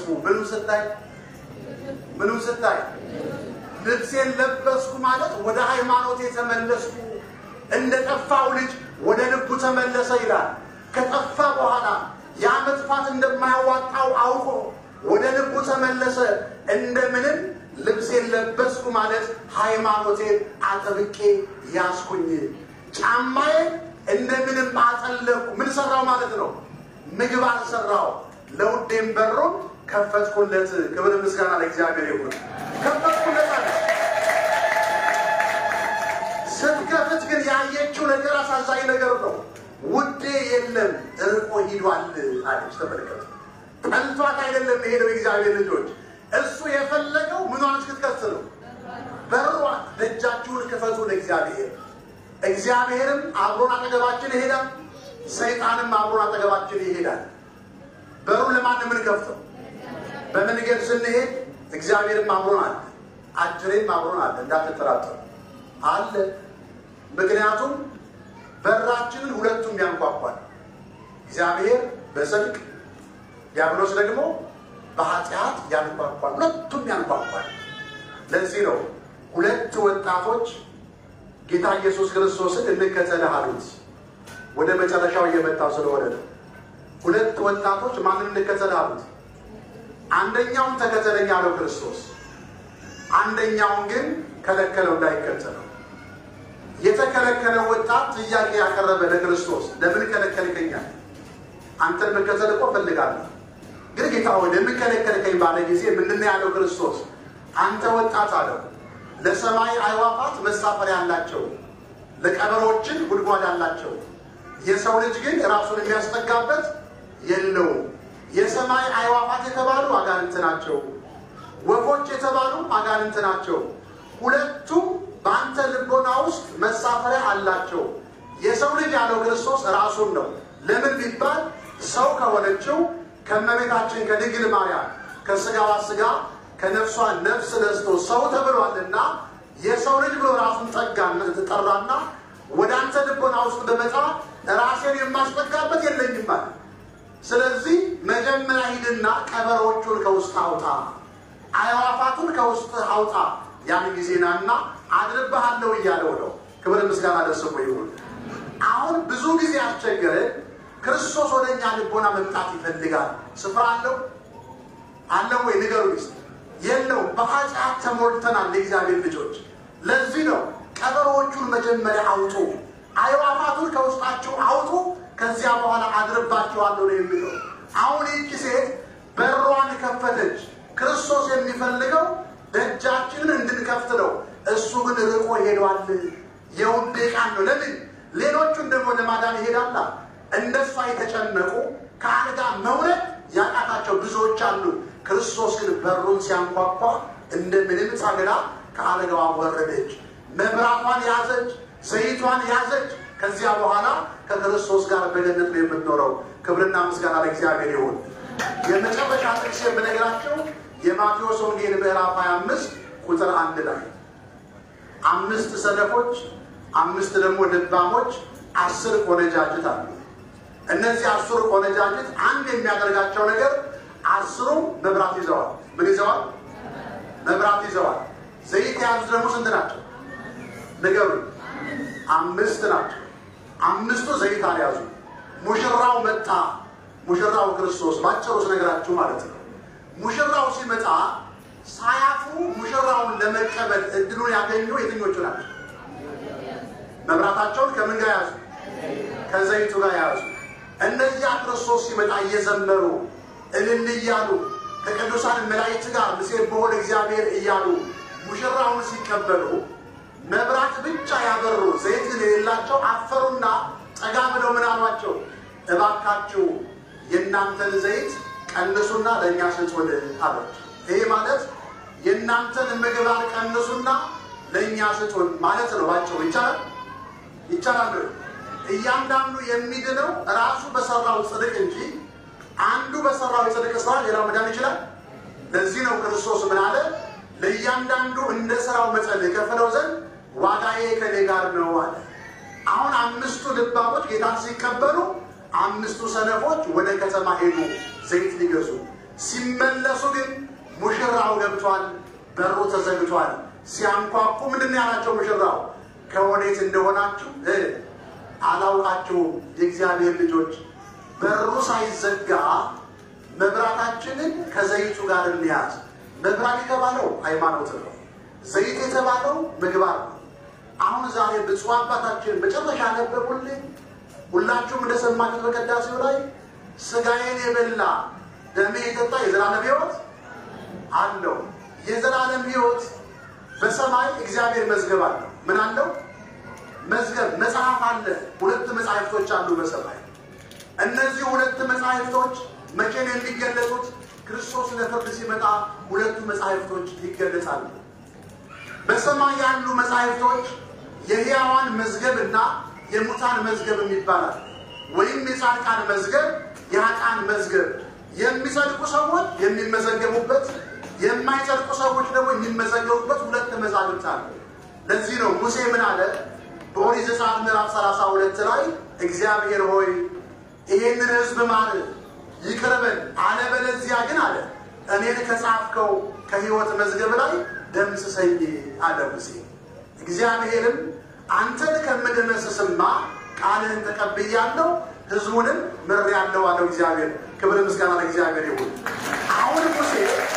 ምኑ ስታይ ምኑ ስታይ ልብሴን ለበስኩ ማለት ወደ ሃይማኖት የተመለስኩ እንደ ጠፋው ልጅ ወደ ልቡ ተመለሰ ይላል። ከጠፋ በኋላ ያ መጥፋት እንደማያዋጣው አውቆ ወደ ልቡ ተመለሰ። እንደምንም ልብሴን ለበስኩ ማለት ሃይማኖቴን አጥብቄ ያስኩኝ፣ ጫማዬን እንደምንም አጠለቁ። ምን ሰራው ማለት ነው? ምግባር ሰራው። ለውዴም በሩን ከፈትኩለት። ክብር ምስጋና ለእግዚአብሔር ይሁን። ከፈትኩለት አለ። ስትከፍት ግን ያየችው ነገር አሳዛኝ ነገር ነው። ውዴ የለም እርቆ ሂዷል አለች። ተመልከቱ። ጠልቷት አይደለም የሄደው የእግዚአብሔር ልጆች። እሱ የፈለገው ምኗን እስክትከፍት ነው? በሯን። ደጃችሁን ክፈቱ ለእግዚአብሔር። እግዚአብሔርም አብሮን አጠገባችን ይሄዳል፣ ሰይጣንም አብሮን አጠገባችን ይሄዳል። በሩን ለማን የምንከፍተው? በመንገድ ስንሄድ እግዚአብሔርም አብሮን አለ፣ አጅሬም አብሮን አለ። እንዳትጠራጠሩ አለ። ምክንያቱም በራችንን ሁለቱም ያንኳኳል። እግዚአብሔር በጽድቅ ዲያብሎስ ደግሞ በኃጢአት ያንኳኳል። ሁለቱም ያንኳኳል። ለዚህ ነው ሁለት ወጣቶች ጌታ ኢየሱስ ክርስቶስን እንከተልህ አሉት። ወደ መጨረሻው እየመጣው ስለሆነ ነው። ሁለት ወጣቶች ማንን እንከተልህ አሉት? አንደኛውን ተከተለኝ አለው ክርስቶስ። አንደኛውን ግን ከለከለው እንዳይከተለው። የተከለከለው ወጣት ጥያቄ ያቀረበ ለክርስቶስ ለምን ከለከልከኛል? አንተን መከተል እኮ እፈልጋለሁ፣ ግን ጌታ ሆይ ለምን ከለከልከኝ ባለ ጊዜ ምንድን ነው ያለው ክርስቶስ? አንተ ወጣት አለው ለሰማይ አዕዋፋት መሳፈሪያ አላቸው፣ ለቀበሮችን ጉድጓድ አላቸው። የሰው ልጅ ግን ራሱን የሚያስጠጋበት የለውም። የሰማይ አዕዋፋት የተባሉ አጋንንት ናቸው፣ ወፎች የተባሉ አጋንንት ናቸው። ሁለቱም በአንተ ልቦና ውስጥ መሳፈሪያ አላቸው። የሰው ልጅ ያለው ክርስቶስ ራሱን ነው። ለምን ቢባል ሰው ከሆነችው ከእመቤታችን ከድንግል ማርያም ከስጋዋ ስጋ ከነፍሷ ነፍስ ነስቶ ሰው ተብሏልና የሰው ልጅ ብሎ ራሱን ጠጋና ጠራና ወደ አንተ ልቦና ውስጥ በመጣ ራሴን የማስጠጋበት የለኝም ማለት። ስለዚህ መጀመሪያ ሂድና ቀበሮቹን ከውስጥ አውጣ፣ አዕዋፋቱን ከውስጥ አውጣ፣ ያን ጊዜ ናና አድርብሃለሁ እያለው ነው። ክብር ምስጋና ለስሙ ይሁን። አሁን ብዙ ጊዜ አስቸገረ። ክርስቶስ ወደ እኛ ልቦና መምጣት ይፈልጋል። ስፍራ አለው አለው ወይ ንገሩ ስ የለውም። በኃጢአት ተሞልተናል የእግዚአብሔር ልጆች። ለዚህ ነው ቀበሮዎቹን መጀመሪያ አውጡ፣ አዕዋፋቱን ከውስጣቸው አውጡ፣ ከዚያ በኋላ አድርባቸዋለሁ ነው የሚለው። አሁን ይህቺ ሴት በሯን ከፈተች። ክርስቶስ የሚፈልገው ደጃችንን እንድንከፍት ነው። እሱ ግን ርቆ ሄዷል። የውዴ ቃል ነው። ለምን ሌሎቹን ደግሞ ለማዳን ይሄዳላ። እንደሷ የተጨነቁ ከአልጋ መውረድ ያቃታቸው ብዙዎች አሉ። ክርስቶስ ግን በሩን ሲያንኳኳ እንደ ምንም ጸግላ ከአልጋዋ ወረደች። መብራቷን ያዘች፣ ዘይቷን ያዘች። ከዚያ በኋላ ከክርስቶስ ጋር በገነት ነው የምትኖረው። ክብርና ምስጋና ለእግዚአብሔር ይሁን። የመጨረሻ ጥቅስ የምነግራቸው የማቴዎስ ወንጌል ምዕራፍ 25 ቁጥር አንድ ላይ አምስት ሰነፎች፣ አምስት ደግሞ ልባሞች፣ አስር ቆነጃጅት አሉ። እነዚህ አስሩ ቆነጃጅት አንድ የሚያደርጋቸው ነገር አስሩም መብራት ይዘዋል። ምን ይዘዋል? መብራት ይዘዋል። ዘይት የያዙት ደግሞ ስንት ናቸው? ንገሩ። አምስት ናቸው። አምስቱ ዘይት አልያዙ። ሙሽራው መጣ። ሙሽራው ክርስቶስ ባጭሩ ስነግራችሁ ማለት ነው። ሙሽራው ሲመጣ ሳያፍሩ ሙሽራውን ለመቀበል እድሉን ያገኙ የትኞቹ ናቸው? መብራታቸውን ከምን ጋር ያዙ? ከዘይቱ ጋር ያዙ። እነዚያ ክርስቶስ ሲመጣ እየዘመሩ እልል እያሉ ከቅዱሳን መላእክት ጋር ምስሌብሖ ለእግዚአብሔር እያሉ ሙሽራውን ሲቀበሉ መብራት ብቻ ያበሩ ዘይት ግን የሌላቸው አፈሩና ጠጋ ብለው ምን አሏቸው? እባካችሁ የእናንተን ዘይት ቀንሱና ለእኛ ስጡን አሏቸው። ይሄ ማለት የእናንተን ምግባር ቀንሱና ለእኛ ስጡን ማለት ነው። ባጭሩ ይቻላል ይቻላል። እያንዳንዱ የሚድነው ራሱ በሰራው ጽድቅ እንጂ አንዱ በሰራው የጽድቅ ስራ ሌላው መዳን ይችላል። ለዚህ ነው ክርስቶስ ምን አለ? ለእያንዳንዱ እንደ ስራው መጠን የከፈለው ዘንድ ዋጋዬ ከኔ ጋር ነው አለ። አሁን አምስቱ ልባሞች ጌታን ሲቀበሉ፣ አምስቱ ሰነፎች ወደ ከተማ ሄዱ ዘይት ሊገዙ። ሲመለሱ ግን ሙሽራው ገብቷል፣ በሩ ተዘግቷል። ሲያንኳኩ ምንድን ነው ያላቸው ሙሽራው? ከወዴት እንደሆናችሁ እ አላውቃችሁም። የእግዚአብሔር ልጆች በሩ ሳይዘጋ መብራታችንን ከዘይቱ ጋር እንያዝ። መብራት የተባለው ሃይማኖት ነው። ዘይት የተባለው ምግባር ነው። አሁን ዛሬ ብፁዕ አባታችን መጨረሻ ነበቡልኝ። ሁላችሁም እንደሰማችሁት በቅዳሴው ላይ ስጋዬን የበላ ደሜ የጠጣ የዘላለም ሕይወት አለው። የዘላለም ሕይወት በሰማይ እግዚአብሔር መዝገብ አለው። ምን አለው? መዝገብ መጽሐፍ አለ። ሁለት መጽሐፍቶች አሉ በሰማይ። እነዚህ ሁለት መጽሐፍቶች መቼ ነው የሚገለጡት? ክርስቶስ ለፍርድ ሲመጣ ሁለቱ መጽሐፍቶች ይገለጻሉ። በሰማይ ያሉ መጽሐፍቶች የሕያዋን መዝገብ እና የሙታን መዝገብ ይባላል። ወይም የጻድቃን መዝገብ፣ የኃጥአን መዝገብ። የሚጸድቁ ሰዎች የሚመዘገቡበት፣ የማይጸድቁ ሰዎች ደግሞ የሚመዘገቡበት ሁለት መዛግብት አሉ። ለዚህ ነው ሙሴ ምን አለ? በኦሪት ዘጸአት ምዕራፍ ሰላሳ ሁለት ላይ እግዚአብሔር ሆይ ይሄንን ሕዝብ ማር ይቅር በል፣ አለበለዚያ ግን አለ እኔን ከጻፍከው ከሕይወት መዝገብ ላይ ደምስሰኝ አለ ሙሴ። እግዚአብሔርም አንተን ከምደመስስማ ቃልህን ተቀብያለሁ ሕዝቡንም ምሬአለሁ አለው እግዚአብሔር። ክብር ምስጋና ለእግዚአብሔር ይሁን። አሁን ሙሴ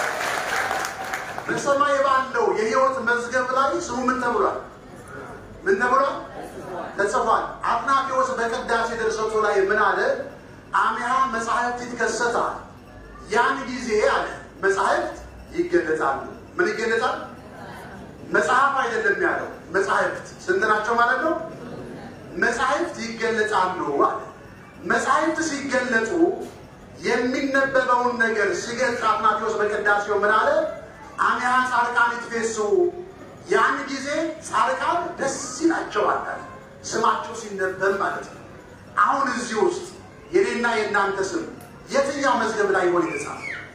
በሰማይ ባለው የሕይወት መዝገብ ላይ ስሙ ምን ተብሏል? ምን ተብሏል? ተጽፏል። አትናቴዎስ በቅዳሴ ድርሰቱ ላይ ምን አለ? አሚሃ መጽሐፍት ይትከሰታል። ያን ጊዜ አለ መጽሐፍት ይገለጣሉ። ምን ይገለጣል? መጽሐፍ አይደለም ያለው መጽሐፍት ስንት ናቸው ማለት ነው? መጽሐፍት ይገለጣሉ አለ። መጽሐፍት ሲገለጡ የሚነበበውን ነገር ሲገልጽ አትናቴዎስ በቅዳሴው ምን አለ? አሚሃ ጻድቃን ይትፌሱ፣ ያን ጊዜ ጻድቃን ደስ ይላቸዋል አለ። ስማቸው ሲነበብ ማለት ነው። አሁን እዚህ ውስጥ የኔና የእናንተ ስም የትኛው መዝገብ ላይ ይሆን የተጻፈ?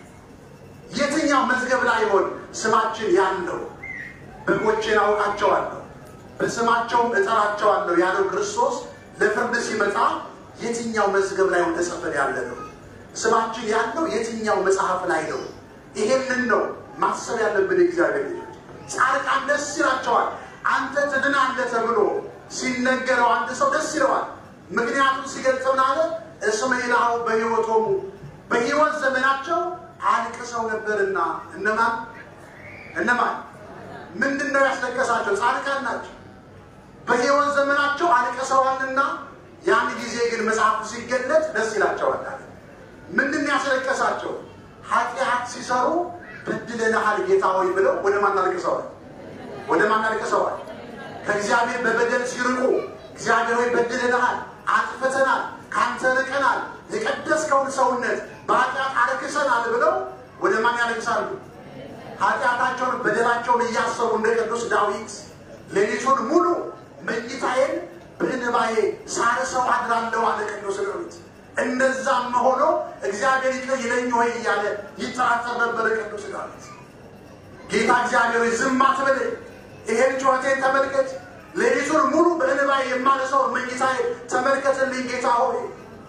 የትኛው መዝገብ ላይ ይሆን ስማችን ያለው? በጎቼን አውቃቸዋለሁ በስማቸውም እጠራቸዋለሁ ያለው ክርስቶስ ለፍርድ ሲመጣ የትኛው መዝገብ ላይ ተጽፈን ያለ ነው? ስማችን ያለው የትኛው መጽሐፍ ላይ ነው? ይሄንን ነው ማሰብ ያለብን። እግዚአብሔር ልጆች ጻድቃን ደስ ይላቸዋል። አንተ ትድናለህ ተብሎ ሲነገረው አንድ ሰው ደስ ይለዋል። ምክንያቱም ሲገልጽ ምን አለ? እስመ ይልሃው በሕይወቶሙ በሕይወት ዘመናቸው አልቅሰው ነበርና። እነማን እነማን? ምንድን ነው ያስለቀሳቸው? ጻድቃን ናቸው። በሕይወት ዘመናቸው አልቅሰዋልና ያን ጊዜ ግን መጽሐፉ ሲገለጥ ደስ ይላቸዋል። ምንድን ነው ያስለቀሳቸው? ኃጢአት ሲሰሩ በድለንሃል ጌታ ሆይ ብለው ወደ ማን አልቅሰዋል? ወደ ማን አልቅሰዋል? ከእግዚአብሔር በበደል ሲርቁ እግዚአብሔር ሆይ በድለንሃል፣ አጥፍተናል፣ ካንተ ርቀናል፣ የቀደስከውን ሰውነት በኃጢአት አርክሰናል ብለው ወደ ማን ያለቅሳሉ? ኃጢአታቸውን በደላቸውን እያሰቡ እንደ ቅዱስ ዳዊት ሌሊቱን ሙሉ መኝታዬን በእንባዬ ሳርሰው አድራለሁ አለ ቅዱስ ዳዊት። እንደዛም ሆኖ እግዚአብሔር ይቅር ይለኝ ወይ እያለ ይጠራጠር ነበረ ቅዱስ ዳዊት። ጌታ እግዚአብሔር ሆይ ዝም አትበለኝ፣ ይሄን ጩኸቴን ተመልከት፣ ሌሊቱን ሙሉ በእንባዬ የማነሰው መኝታዬ ተመልከትልኝ ጌታ ሆይ።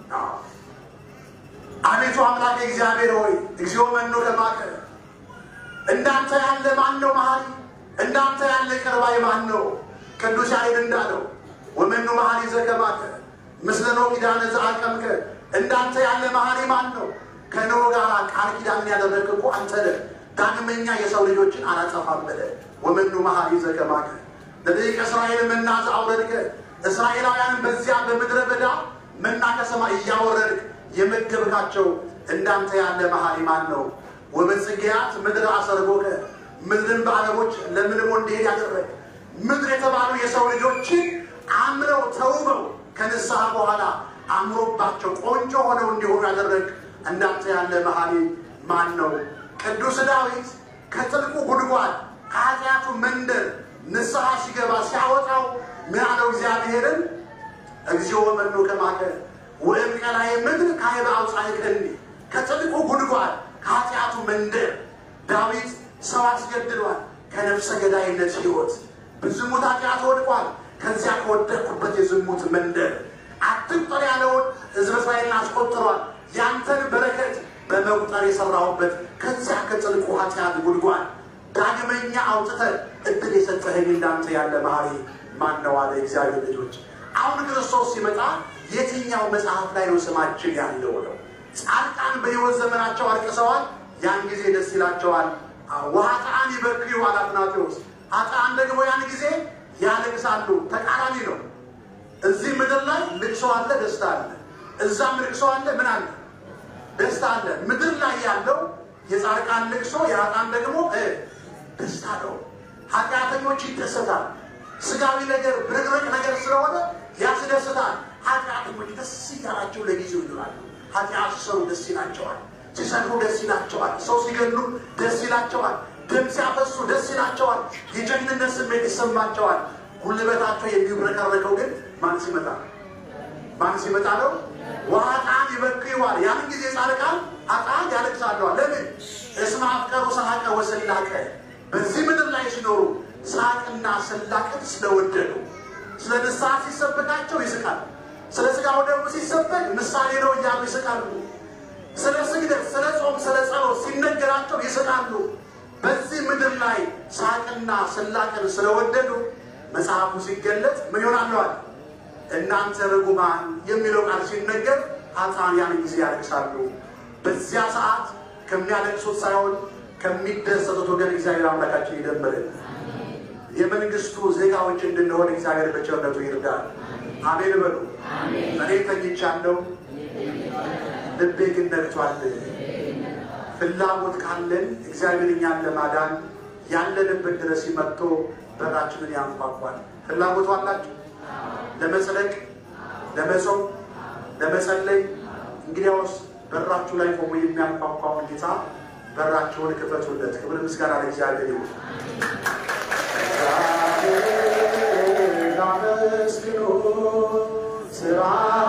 አቤቱ አምላክ እግዚአብሔር ሆይ እግዚኦ መኖ ከማከ እንዳንተ ያለ ማን ነው መሐሪ? እንዳንተ ያለ ይቅር ባይ ማን ነው? ቅዱስ ያሬድ እንዳለው ወመኑ መሐሪ ዘከማከ ምስለ ኖኅ ኪዳነ ዘአቀምከ እንዳንተ ያለ መሐሪ ማን ነው? ከኖኅ ጋር ቃል ኪዳንን ያደረግህ እኮ አንተ ነህ። ዳግመኛ የሰው ልጆችን አላጠፋም ብለህ ወመኑ መሐሪ ዘከማከ ለደቂቀ እስራኤል መና ዘአውረድከ እስራኤላውያንን በዚያ በምድረ በዳ መና ከሰማይ እያወረድክ የመገብካቸው እንዳንተ ያለ መሐሪ ማን ነው? ወበጽጌያት ምድር አሰርጎከ ምድርን በአበቦች ለምልሞ እንዲሄድ ያደረግ ምድር የተባሉ የሰው ልጆችን አምረው ተውበው ከንስሐ በኋላ አምሮባቸው ቆንጆ ሆነው እንዲሆኑ ያደረግ እንዳንተ ያለ መሐሪ ማን ነው? ቅዱስ ዳዊት ከጥልቁ ጉድጓድ ከኃጢአቱ መንደር ንስሐ ሲገባ ሲያወጣው ምን አለው? እግዚአብሔርን እግዚኦ መኑ ከማከ ወእም ቀላይ ምድር ካይበ አውፃእከኒ ከጥልቁ ጉድጓድ ከኃጢአቱ መንደር ዳዊት ሰው አስገድሏል። ከነፍሰ ገዳይነት ሕይወት በዝሙት ኃጢአት ወድቋል። ከዚያ ከወደቅኩበት የዝሙት መንደር አትቁጠር ያለውን ሕዝበ እስራኤልን አስቆጥሯል። ያንተን በረከት በመቁጠር የሰራሁበት ከዚያ ከጥልቁ ኃጢአት ጉድጓድ ዳግመኛ አውጥተህ እድል የሰጠኸኝ እንዳንተ ያለ መሐሪ ማን ነው አለ እግዚአብሔር ልጆች። አሁን ክርስቶስ ሲመጣ የትኛው መጽሐፍ ላይ ነው ስማችን ያለው ነው? ጻድቃን በሕይወት ዘመናቸው አልቅሰዋል፣ ያን ጊዜ ደስ ይላቸዋል። ወኃጥአን ይበክዩ አለ አትናቴዎስ። ኃጥአን ደግሞ ያን ጊዜ ያለቅሳሉ። ተቃራኒ ነው። እዚህ ምድር ላይ ልቅሶ አለ፣ ደስታ አለ። እዛም ልቅሶ አለ፣ ምን አለ? ደስታ አለ። ምድር ላይ ያለው የጻድቃን ልቅሶ፣ የኃጥአን ደግሞ ደስታ ነው። ኃጢአተኞች ይደሰታል። ስጋዊ ነገር ብርቅርቅ ነገር ስለሆነ ያስደስታል። ኃጢአተኞች ደስ እያላቸው ለጊዜው ይኖራሉ። ኃጢአት ሲሰሩ ደስ ይላቸዋል። ሲሰሩ ደስ ይላቸዋል። ሰው ሲገሉ ደስ ይላቸዋል። ደም ሲያፈሱ ደስ ይላቸዋል። የጀግንነት ስሜት ይሰማቸዋል። ጉልበታቸው የሚብረከረከው ግን ማን ሲመጣ ማን ሲመጣ ነው? ወኃጥአን ይበክዩዋል። ያን ጊዜ ጻድቃን ኃጥአን ያለቅሳለዋል። ለምን? እስመ አፍቀሩ ሰሐቀ ወሰላቀ በዚህ ምድር ላይ ሲኖሩ ሳቅና ስላቅን ስለወደዱ ስለ ንስሐ ሲሰበካቸው ይስቃል። ስለ ስጋው ደግሞ ሲሰበክ ምሳሌ ነው እያሉ ይስቃሉ። ስለ ስግደት፣ ስለ ጾም፣ ስለ ጸሎት ሲነገራቸው ይስቃሉ። በዚህ ምድር ላይ ሳቅና ስላቅን ስለወደዱ መጽሐፉ ሲገለጥ ምን ይሆናለዋል? እናንተ ርጉማን የሚለው ቃል ሲነገር ኃጥአን ያን ጊዜ ያለቅሳሉ። በዚያ ሰዓት ከሚያለቅሱት ሳይሆን ከሚደሰቱት ወገን እግዚአብሔር አምላካችን ይደምርን። የመንግስቱ ዜጋዎች እንድንሆን እግዚአብሔር በቸርነቱ ይርዳል። አሜን በሉ። እኔ ተኝቻለሁ፣ ልቤ ግን ነግቷል። ፍላጎት ካለን እግዚአብሔር እኛን ለማዳን ያለንበት ድረስ መጥቶ በራችንን ያንኳኳል። ፍላጎቱ አላችሁ? ለመጽደቅ፣ ለመጾም፣ ለመጸለይ እንግዲያውስ በራችሁ ላይ ቆሞ የሚያንኳኳውን ጌታ በራቸውን ክፈቱለት። ክብር ምስጋና ለእግዚአብሔር ይሁን። አመስግኑ ስራ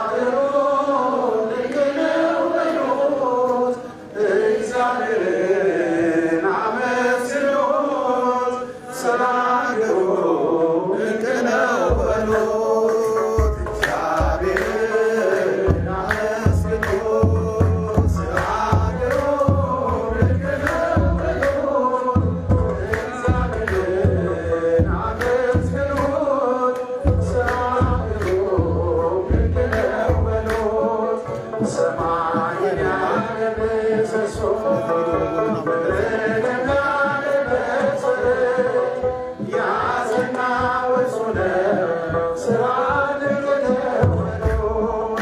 እግዚአብሔርን አመስግኑት ስራ ድንቅ ነው በሉት እግዚአብሔርን አመስግኑት ስራ ድንቅ ነው በሉት እግዚአብሔርን አመስግኑት ስራ ድንቅ ነው በሉት ሰማይን ያለ ምሰሶ ምድርን ያለ መሠረት ያዘና ወርሶ ነው ስራ ድንቅ ነው በሉት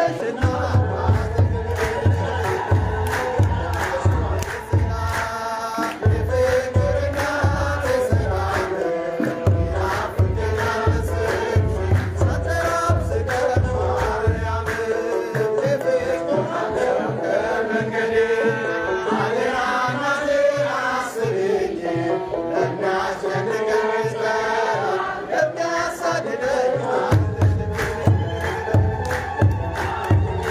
Yeah.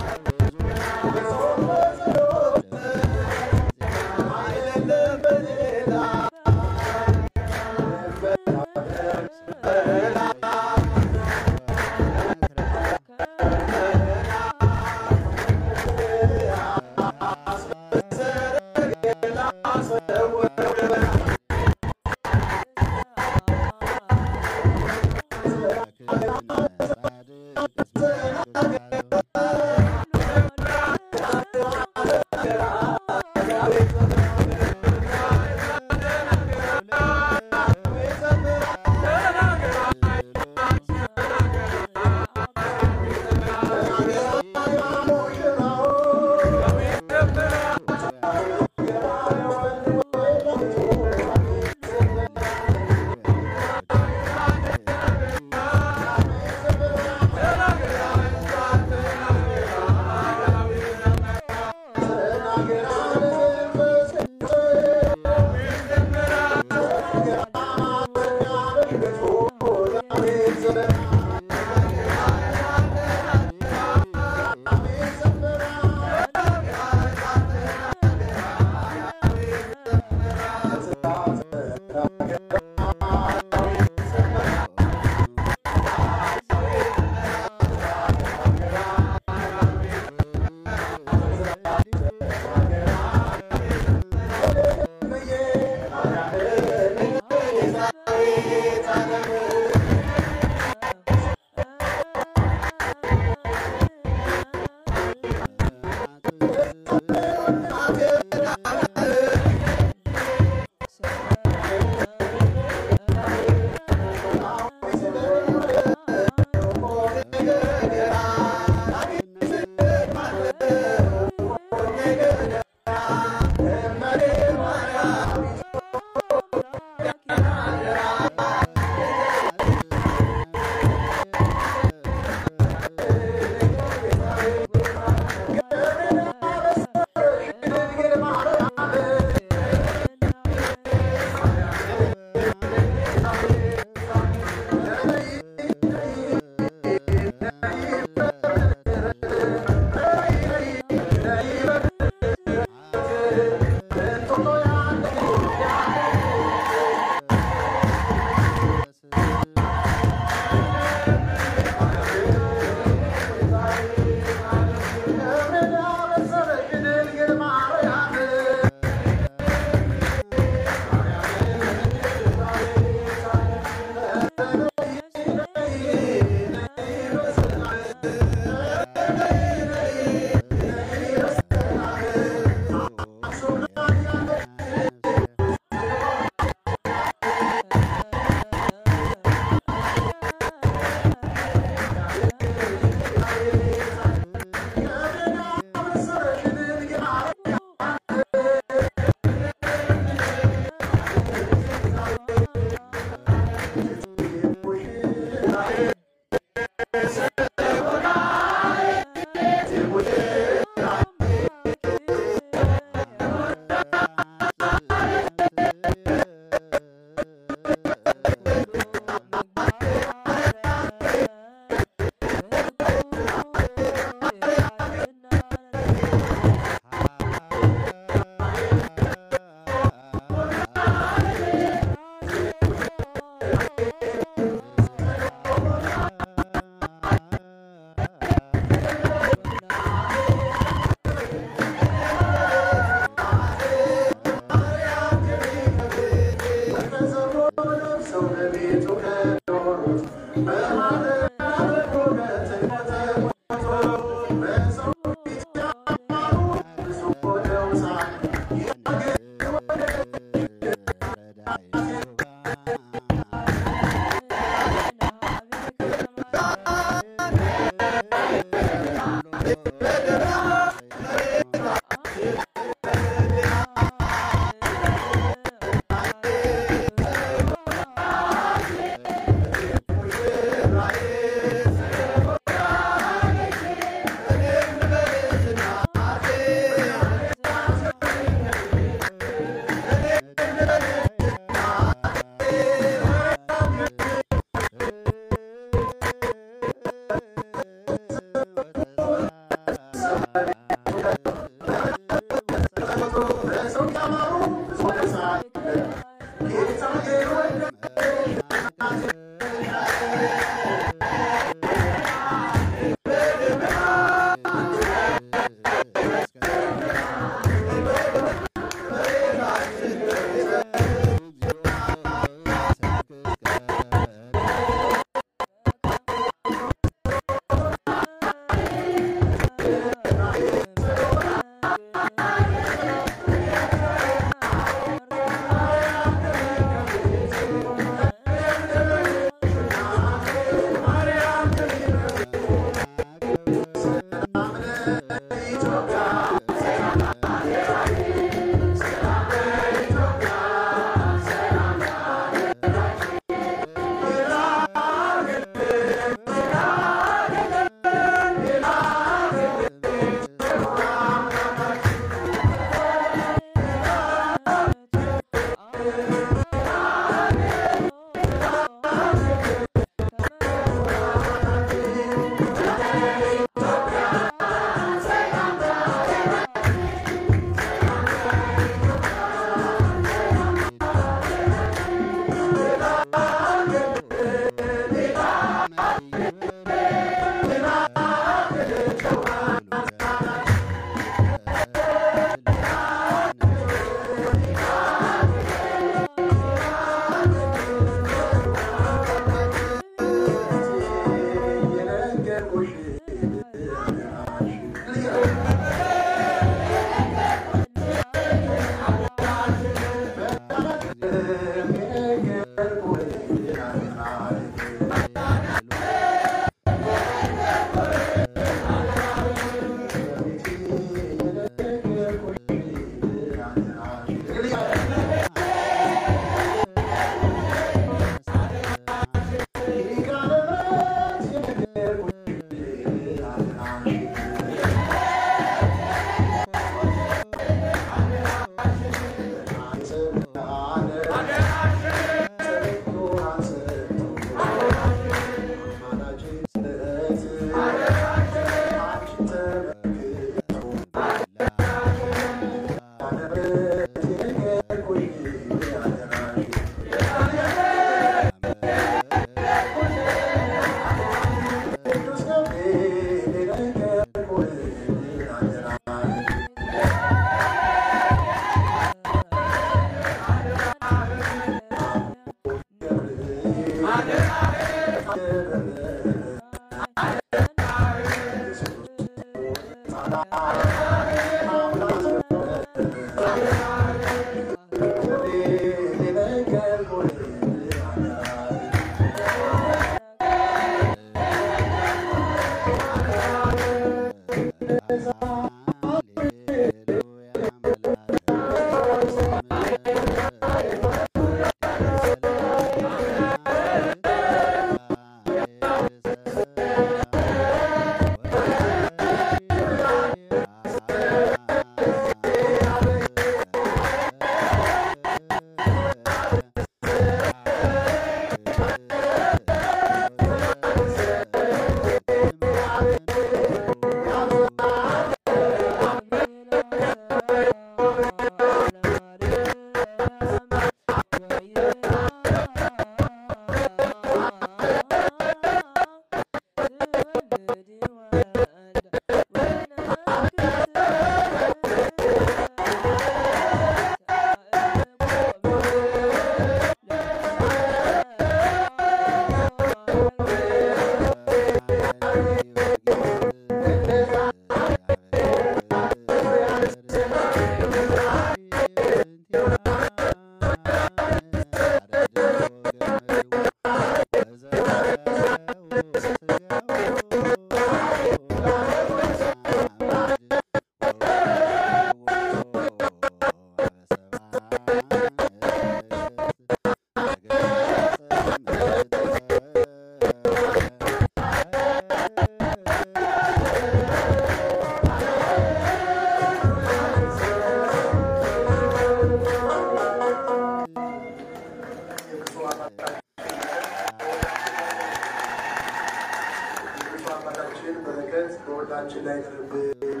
በሁላችን ላይ ይደርብን።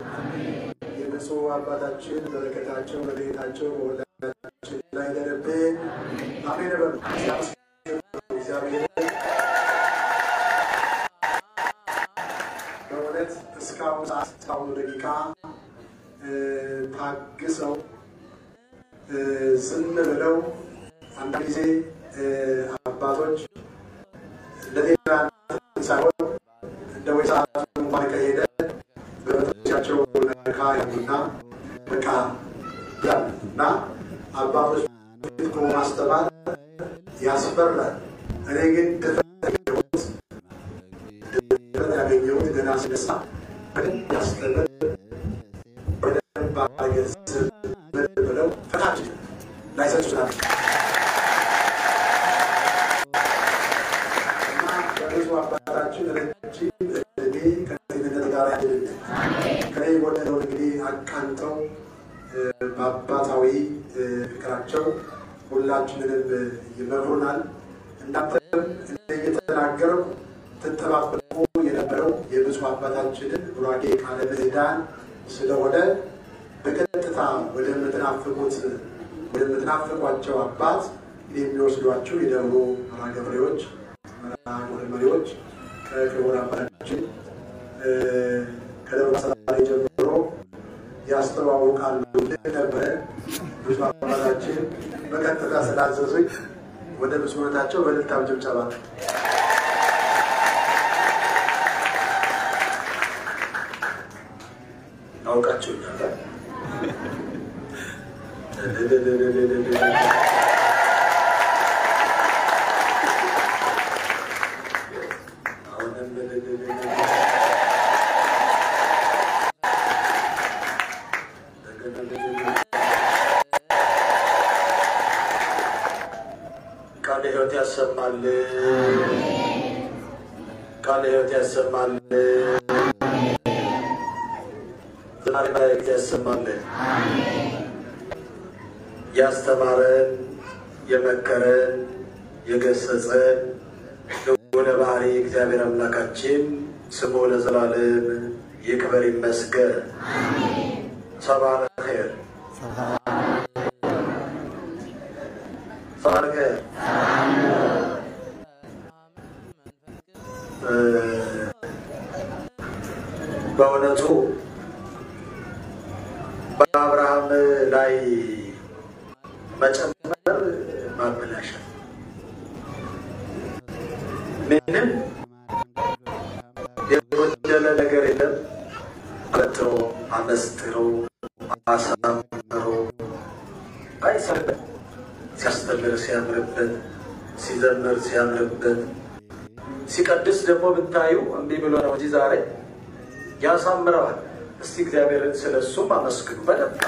የብፁዕ አባታችን በረከታቸው በቤታቸው በሁላችን ላይ ይደርብን። አሜን በሉ። እግዚአብሔር በእውነት እስካሁን ሰዓት እስካሁኑ ደቂቃ ታግሰው ዝም ብለው አንዳንድ ጊዜ አባቶች ለሌላ ሳይሆን እንደ ወይ ሰዓቱ እንኳን ከሄደ በቤቶቻቸው ነካ ያሉና በቃ ያሉ እና አባቶች ፊት ቆሞ ማስተማር ያስፈራል። እኔ ግን ድፍረት ያገኘሁት ገና ስነሳ በደንብ ያስተምር በደንብ አገዝብ ብለው ፈታች ላይሰጡ ስላለ እና በብዙ አባታችን ረጅም እድሜ ከጤንነት ጋር ያድልልን። ከኔ የጎደለውን እንግዲህ አቃንተው በአባታዊ ፍቅራቸው ሁላችንንም ይመክሩናል። እናንተም እየተናገረው ትጠባበቁ የነበረው የብፁዕ አባታችንን ቡራኬ ቃለ ምዕዳን ስለሆነ በቀጥታ ወደምትናፍቁት ወደምትናፍቋቸው አባት የሚወስዷቸው የደብሩ መርሐ ገበሬዎች መርሐ ግብር መሪዎች ከክቡር አባታችን ከደብረ ሰላሌ ጀምሮ ያስተዋውቃሉ ነበረ። ብፁዕ አባታችን በቀጥታ ስላዘዙኝ ወደ ብፁዕነታቸው በእልልታም ጭብጨባ አውቃቸውኛል። ቃለ ሕይወት ያሰማል። ቃለ ሕይወት ያሰማል። ዝማሬ መላእክት ያሰማል። ያስተማረን፣ የመከረን፣ የገሰጸን ልዑለ ባሕሪ እግዚአብሔር አምላካችን ስሙ ለዘላለም ይክበር ይመስገን። ሰብሐ ኸይር ሰብሐ ኸይር በእውነቱ በአብርሃም ላይ መጨመር ማበላሸት ምንም የጎደለ ነገር የለም። አበጥሮ አመስጥሮ አሳምሮ አይሰርበት ሲያስተምር ሲያምርበት፣ ሲዘምር ሲያምርበት፣ ሲቀድስ ደግሞ ብታዩ እምቢ ብሎ ነው እንጂ ዛሬ ያሳምረዋል። እስቲ እግዚአብሔርን ስለ እሱም አመስግኑ በደንብ።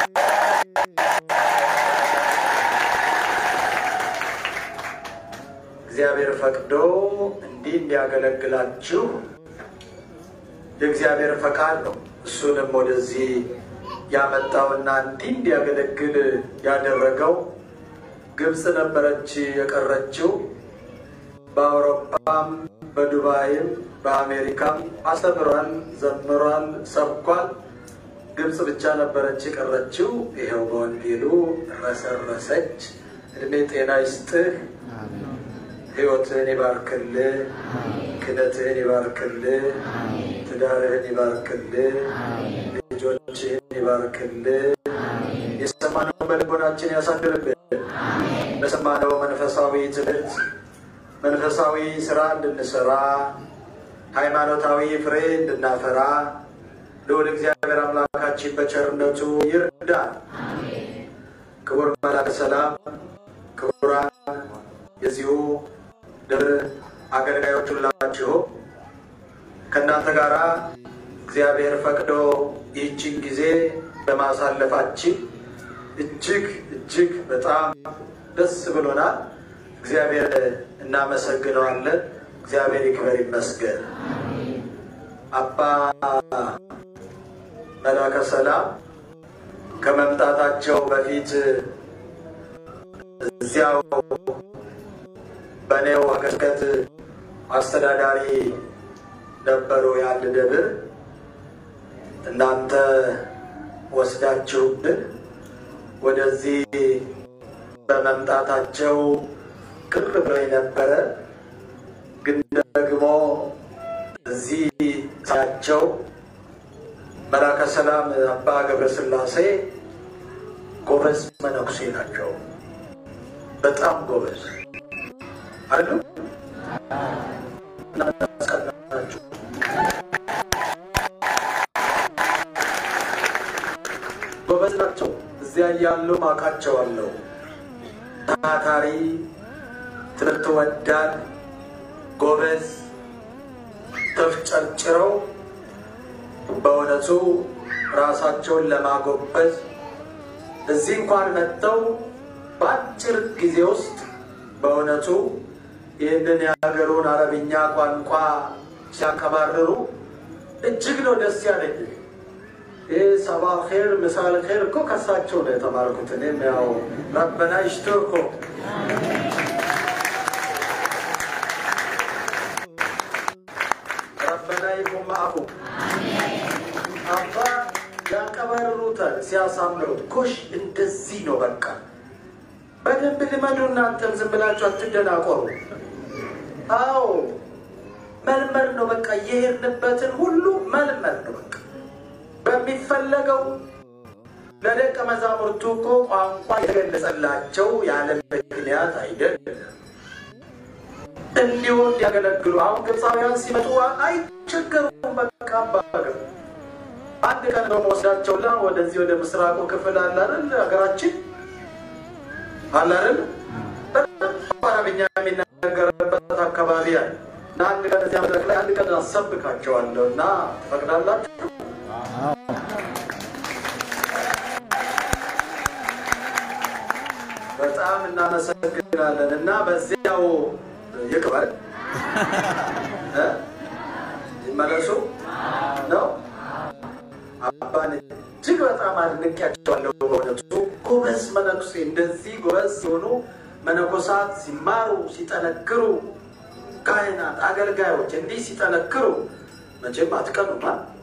እግዚአብሔር ፈቅዶ እንዲህ እንዲያገለግላችሁ የእግዚአብሔር ፈቃድ ነው። እሱንም ወደዚህ ያመጣውና እንዲህ እንዲያገለግል ያደረገው ግብፅ ነበረች የቀረችው። በአውሮፓም በዱባይም በአሜሪካም አስተምሯል፣ ዘምሯል፣ ሰብኳል። ግብፅ ብቻ ነበረች የቀረችው። ይኸው በወንጌሉ ረሰረሰች። እድሜ ጤና ይስጥህ፣ ሕይወትህን ይባርክልህ፣ ክህነትህን ይባርክልህ፣ ትዳርህን ይባርክልህ፣ ልጆችህን ይባርክልህ። የሰማነው በልቦናችን ያሳድርብን። በሰማነው መንፈሳዊ ትምህርት መንፈሳዊ ስራ እንድንሰራ ሃይማኖታዊ ፍሬ እንድናፈራ ልዑል እግዚአብሔር አምላካችን በቸርነቱ ይርዳል። ክቡር መላከ ሰላም፣ ክቡራን የዚሁ ደብር አገልጋዮች ሁላችሁ ከእናንተ ጋራ እግዚአብሔር ፈቅዶ ይህችን ጊዜ በማሳለፋችን እጅግ እጅግ በጣም ደስ ብሎናል። እግዚአብሔር እናመሰግነዋለን። እግዚአብሔር ይክበር ይመስገን። አባ መላከ ሰላም ከመምጣታቸው በፊት እዚያው በኔው ሀገረ ስብከት አስተዳዳሪ ነበሩ። የአንድ ደብር እናንተ ወስዳችሁብን ወደዚህ በመምጣታቸው ቅር ብሎኝ ነበረ። ግን ደግሞ እዚህ ሳያቸው መላከ ሰላም አባ ገብረስላሴ ጎበዝ መነኩሴ ናቸው። በጣም ጎበዝ አሉ። እናንተ አስቀናችሁ። ናቸው። እዚያ እያሉ አውቃቸዋለሁ። ታታሪ፣ ትምህርት ወዳድ፣ ጎበዝ፣ ተፍጨርጭረው በእውነቱ ራሳቸውን ለማጎበዝ እዚህ እንኳን መጥተው በአጭር ጊዜ ውስጥ በእውነቱ ይህንን የሀገሩን አረብኛ ቋንቋ ሲያከባርሩ እጅግ ነው ደስ ያለኝ። ይህ ሰባ ር ምሳል ር እኮ ከሳቸው ነው የተማርኩት። እኔም ያው ረበና ይሽቶኮ ረበና ይቁም አፉ አባ ያቀባርሩታል ሲያሳምሩት። ኮሽ እንደዚህ ነው በቃ በደንብ ልመዱ። እናንተም ዝም ብላችሁ አትደናቆሩ። አዎ መልመድ ነው በቃ የሄድንበትን ሁሉ መልመድ ነው በቃ በሚፈለገው ለደቀ መዛሙርቱ እኮ ቋንቋ የተገለጸላቸው ያለ ምክንያት አይደለም። እንዲሁ እንዲያገለግሉ አሁን ግብፃውያን ሲመጡ አይቸገሩም። በቃ አባገር አንድ ቀን በመወስዳቸውና ወደዚህ ወደ ምስራቁ ክፍል አለ አይደል ሀገራችን አለ አይደል በጣም አረብኛ የሚነገርበት አካባቢ አለ እና አንድ ቀን እዚያ መድረክ ላይ አንድ ቀን አሰብካቸዋለሁ እና ትፈቅዳላችሁ? በጣም እናመሰግናለን እና በዚያው ይቅበር እ ይመለሱ ነው። አባን እጅግ በጣም አድንቄያቸዋለሁ። በእውነቱ ጎበዝ መነኩሴ፣ እንደዚህ ጎበዝ ሲሆኑ መነኮሳት ሲማሩ ሲጠነክሩ፣ ካህናት አገልጋዮች እንዲህ ሲጠነክሩ መቼም አትቀኑማ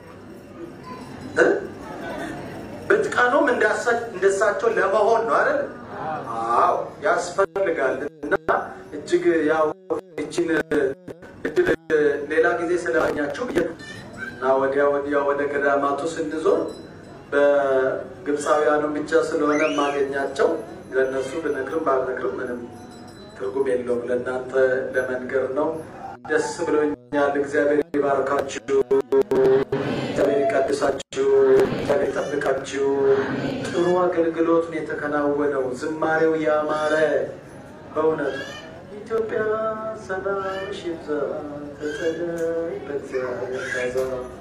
እ ብትቀኑም እንደሳቸው ለመሆን ነው አይደል? አዎ ያስፈልጋል። እና እጅግ ያው እችን እድል ሌላ ጊዜ ስለማግኛችሁ ብዬ ነው እና ወዲያ ወዲያ ወደ ገዳማቱ ስንዞር በግብፃውያኑ ብቻ ስለሆነ የማገኛቸው ለእነሱ ብነግርም ባልነግርም ምንም ትርጉም የለውም። ለእናንተ ለመንገር ነው። ደስ ብሎኛል። እግዚአብሔር ይባርካችሁ፣ እግዚአብሔር ይቀድሳችሁ፣ እግዚአብሔር ይጠብቃችሁ። ጥሩ አገልግሎት ነው የተከናወነው። ዝማሬው ያማረ በእውነት ኢትዮጵያ ሰላምሽ ይብዛ ተጠለይ በእግዚአብሔር ታዛ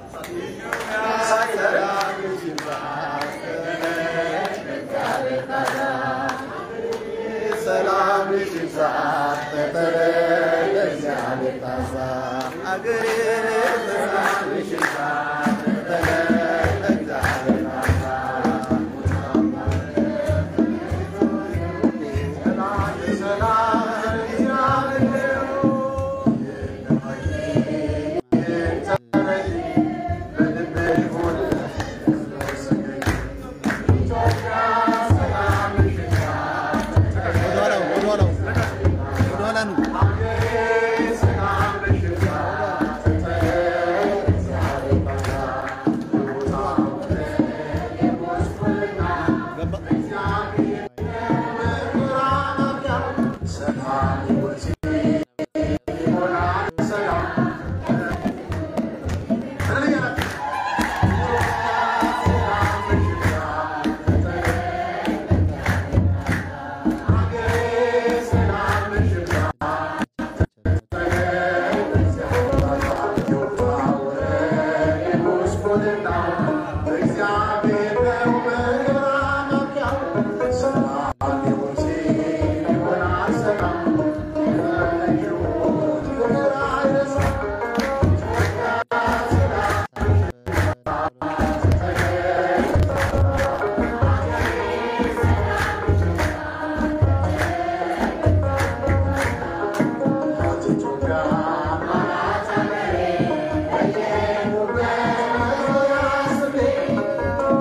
ሰላም ይብዛ ተጠለይ በእግዚአብሔር ታዛ አገሬ ሰላም ይብዛ ተጠለይ በእግዚአብሔር ታዛ Thank you.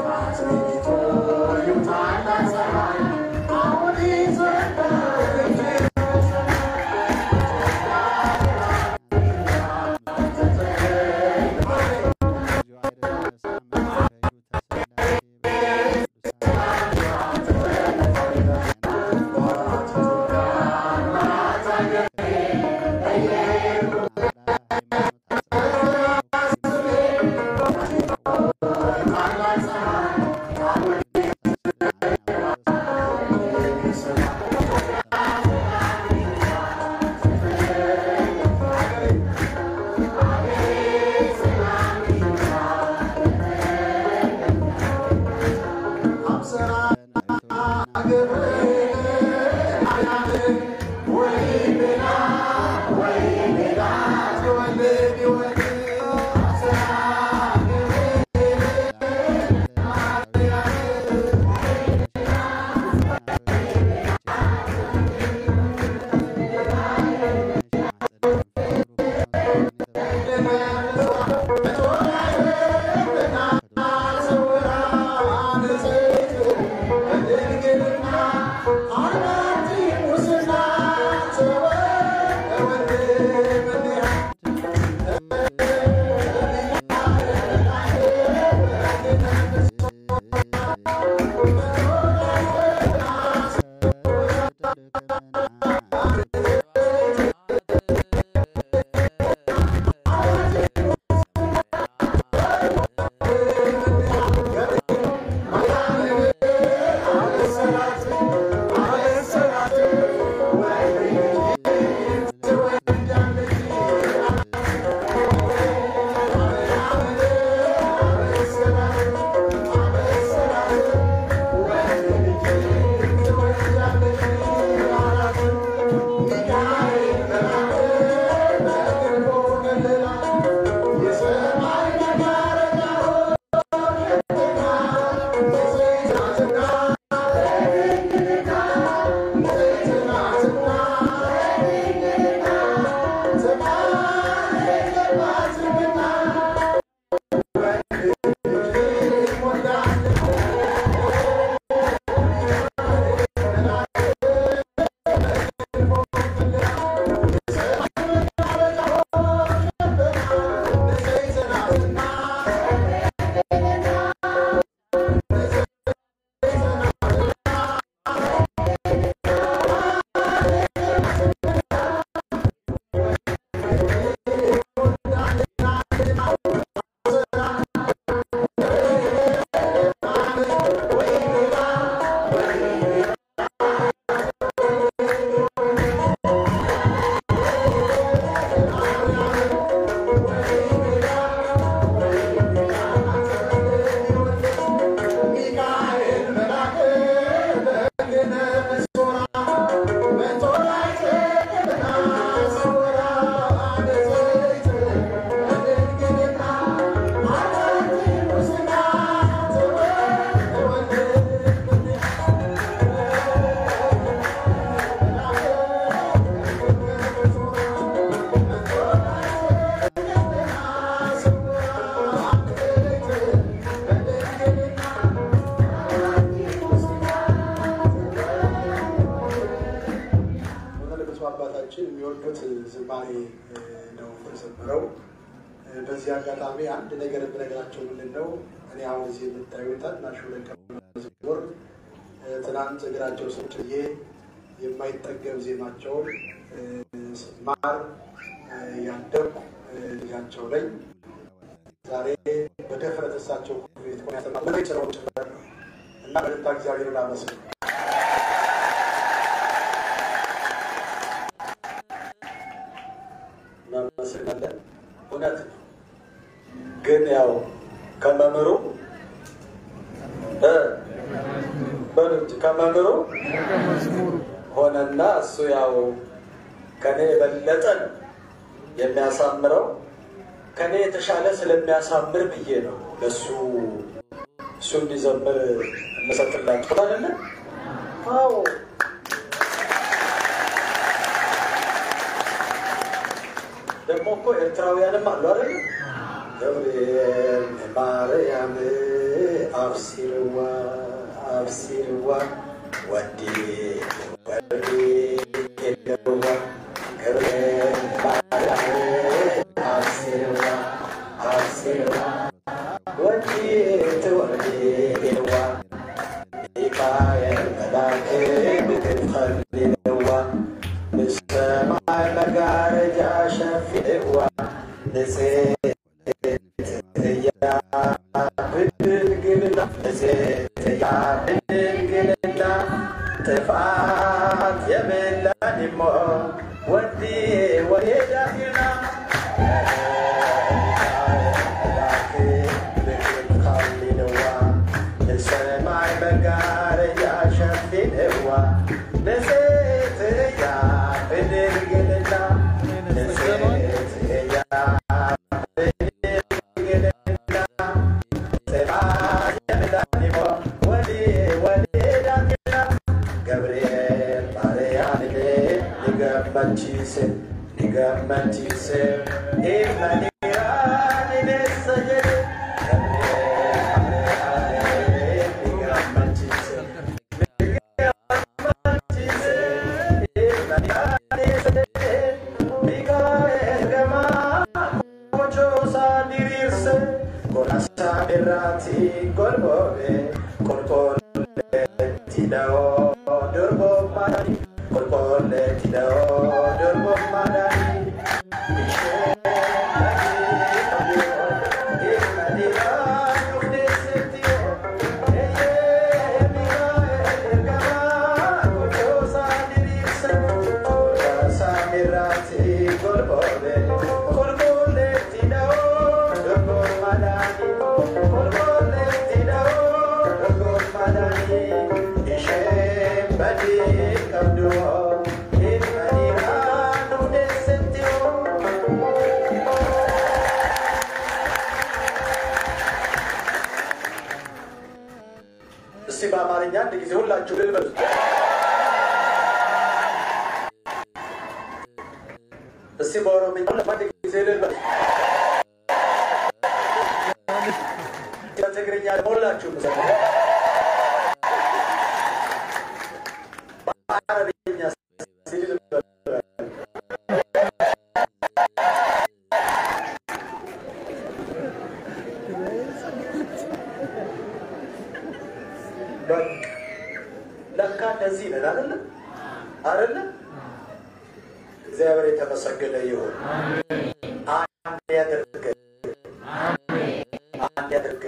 ዝማሬ ነው የዘመረው። በዚህ አጋጣሚ አንድ ነገር የምነግራቸው ምንድን ነው፣ እኔ አሁን እዚህ የምታዩት ታናሹ ደቀ መዝሙር ትናንት እግራቸው ስር ጭዬ የማይጠገብ ዜማቸውን ስማር ያደግኩ ልጃቸው ላይ ዛሬ በድፍረት እሳቸው ቤት ቆሜ ያስተማሩ ጭረው ጭምር ነው እና በደንብ እግዚአብሔርን አመስግኑ። እናመሰግናለን። እውነት ነው። ግን ያው ከመምህሩ እ በሉት ከመምህሩ ሆነና እሱ ያው ከኔ የበለጠ ነው የሚያሳምረው ከኔ የተሻለ ስለሚያሳምር ብዬ ነው ለሱ እሱ እንዲዘምር እንሰጥላችሁ አይደለ? አዎ ደግሞ እኮ ኤርትራውያንም አሉ አይደለ? ገብርኤል ማርያም አብሲርዋ አብሲርዋ ወዲ ወዲ የደዋ ገብርኤል ማርያም አብሲርዋ አብሲርዋ ወዲ ትወዲዋ ሚካኤል መላክ ብትፈልዋ ንሰማይ መጋረጃ ሸፊዕዋ ንጽሕት እያ ብድንግልና ንጽሕት እያ ብድንግልና ጥፋት የብላን እሞ ወዲ ወሄዳትና ሰማይ መጋረጃ ሸፊንዋ ንጽሕት እያ ብድንግልና ንጽሕት እያ ብድንግልና ጥፋት የብላኒሞ ወዲ ወዴዳግና ገብርኤል ማርያምን ሊገመቺስ ሊገመቺስ ኢመኒራን ነሰጀድ እስቲ በአማርኛ አንድ ጊዜ ሁላችሁ ልልበሉ። እስቲ በኦሮምኛ አንድ ጊዜ ልልበሉ። በትግርኛ ደግሞ ሁላችሁ በአረብኛ እስቲ ልልበሉ። በቃ ለካ እንደዚህ ነን አይደለ? አይደለ? እግዚአብሔር የተመሰገነ ይሁን። አንድ ያድርገን፣ አንድ ያድርገን፣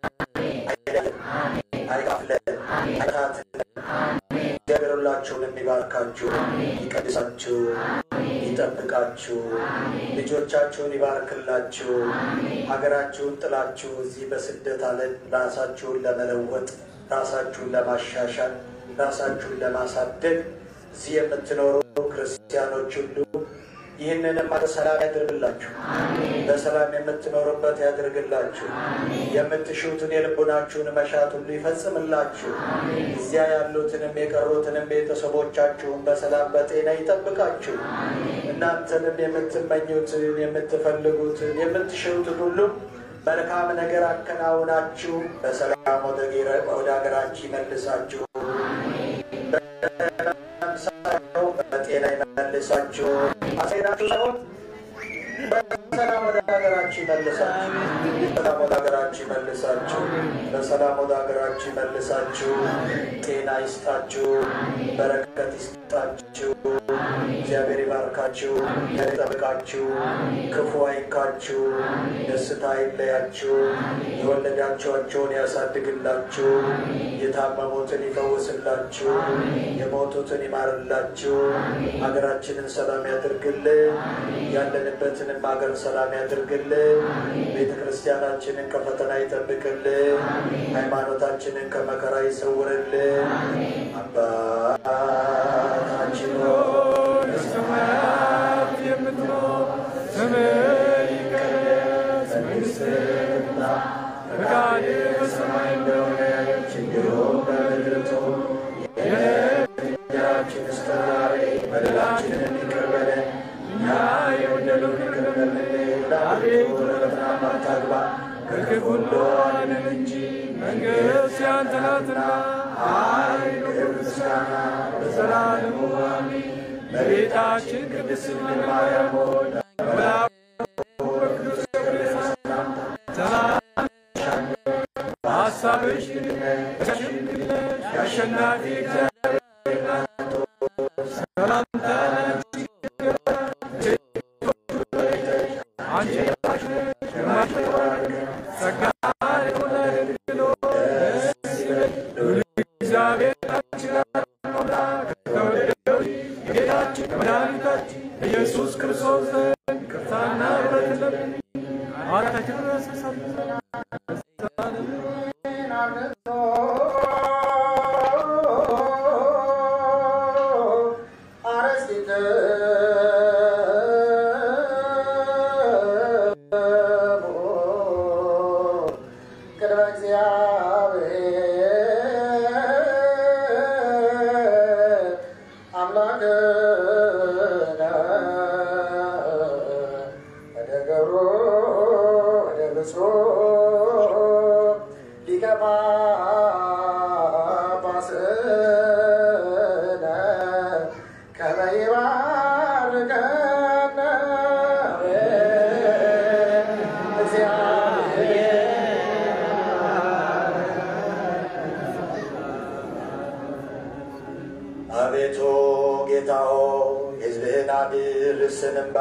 አይከፍለን፣ አይታትለን። እግዚአብሔር ሁላችሁን የሚባርካችሁ ይቀድሳችሁ፣ ይጠብቃችሁ፣ ልጆቻችሁን ይባርክላችሁ። ሀገራችሁን ጥላችሁ እዚህ በስደት ዓለም ራሳችሁን ለመለወጥ ራሳችሁን ለማሻሻል ራሳችሁን ለማሳደግ እዚህ የምትኖሩ ክርስቲያኖች ሁሉ ይህንንም በሰላም ያድርግላችሁ። በሰላም የምትኖሩበት ያድርግላችሁ። የምትሹትን የልቡናችሁን መሻት ሁሉ ይፈጽምላችሁ። እዚያ ያሉትንም የቀሩትንም ቤተሰቦቻችሁን በሰላም በጤና ይጠብቃችሁ። እናንተንም የምትመኙትን የምትፈልጉትን የምትሽሩትን ሁሉ መልካም ነገር አከናውናችሁ በሰላም ወደ ጌረ- ወደ ሀገራችሁ ይመልሳችሁ። በጤና ይመልሳችሁ። አስሄዳችሁ ሳይሆን በሰላም ወደ ሀገራችሁ ይመልሳችሁ። በሰላም ወደ ሀገራችሁ ይመልሳችሁ። በሰላም ወደ ሀገራችሁ ይመልሳችሁ። ጤና ይስጣችሁ፣ በረከት ይስጣችሁ። እግዚአብሔር ይባርካችሁ፣ ይጠብቃችሁ፣ ክፉ አይንካችሁ፣ ደስታ አይለያችሁ፣ የወለዳችኋቸውን ያሳድግላችሁ፣ የታመሙትን ይፈውስላችሁ፣ የሞቱትን ይማርላችሁ፣ ሀገራችንን ሰላም ያድርግልን፣ ያለንበትንም ሀገር ሰላም ያድርግልን፣ ቤተ ክርስቲያናችንን ከፈተና ይጠብቅልን፣ ሃይማኖታችንን ከመከራ ይሰውርልን። አባታችን ሆይ በሰማያት የምትኖር ስምህ ይቀደስ፣ መንግሥትህ ትምጣ፣ ፈቃድህ በሰማይ እንደሆነች እንዲሁም በምድር ትሁን። የዕለት እንጀራችንን ስጠን ዛሬ፣ በደላችንን ይቅር በለን እኛ የበደሉንን ይቅር እንደምንል። አቤቱ ወደ ፈተና አታግባን፣ ከክፉ ሁሉ አድነን እንጂ መንግሥት ያንተ ናትና፣ ኃይል፣ ክብር፣ ምስጋና ለዘላለሙ አሜን። እመቤታችን ቅድስት ድንግል ማርያም ሆይ በመልአኩ በቅዱስ ገብርኤል ሰላምታ ሰላም በሐሳብሽ ድንግል ነሽ፣ በሥጋሽም ድንግል ነሽ። የአሸናፊ እግዚአብሔር እናት ሆይ ሰላምታ ላንቺ ይገባል። አንቺ የተባረክሽ ነሽ፣ ግርማሽ የተባረከ ጸጋን የተሞላሽ ድንግል ሆይ ደስ ይበልሽ፣ ልዑል እግዚአብሔር ከአንቺ ጋር ነውና ከተወደደው የጌታችን የመድኃኒታችን ኢየሱስ ክርስቶስ ዘንድ ይቅርታና ምሕረት ለምን ኃጢአታችንን ያስተሰርይ ዘንድ ሊቀ ጳጳስነ ከመ ይባርከነ አቤቱ ጌታ ሆይ ሕዝብህን አድር ስንባ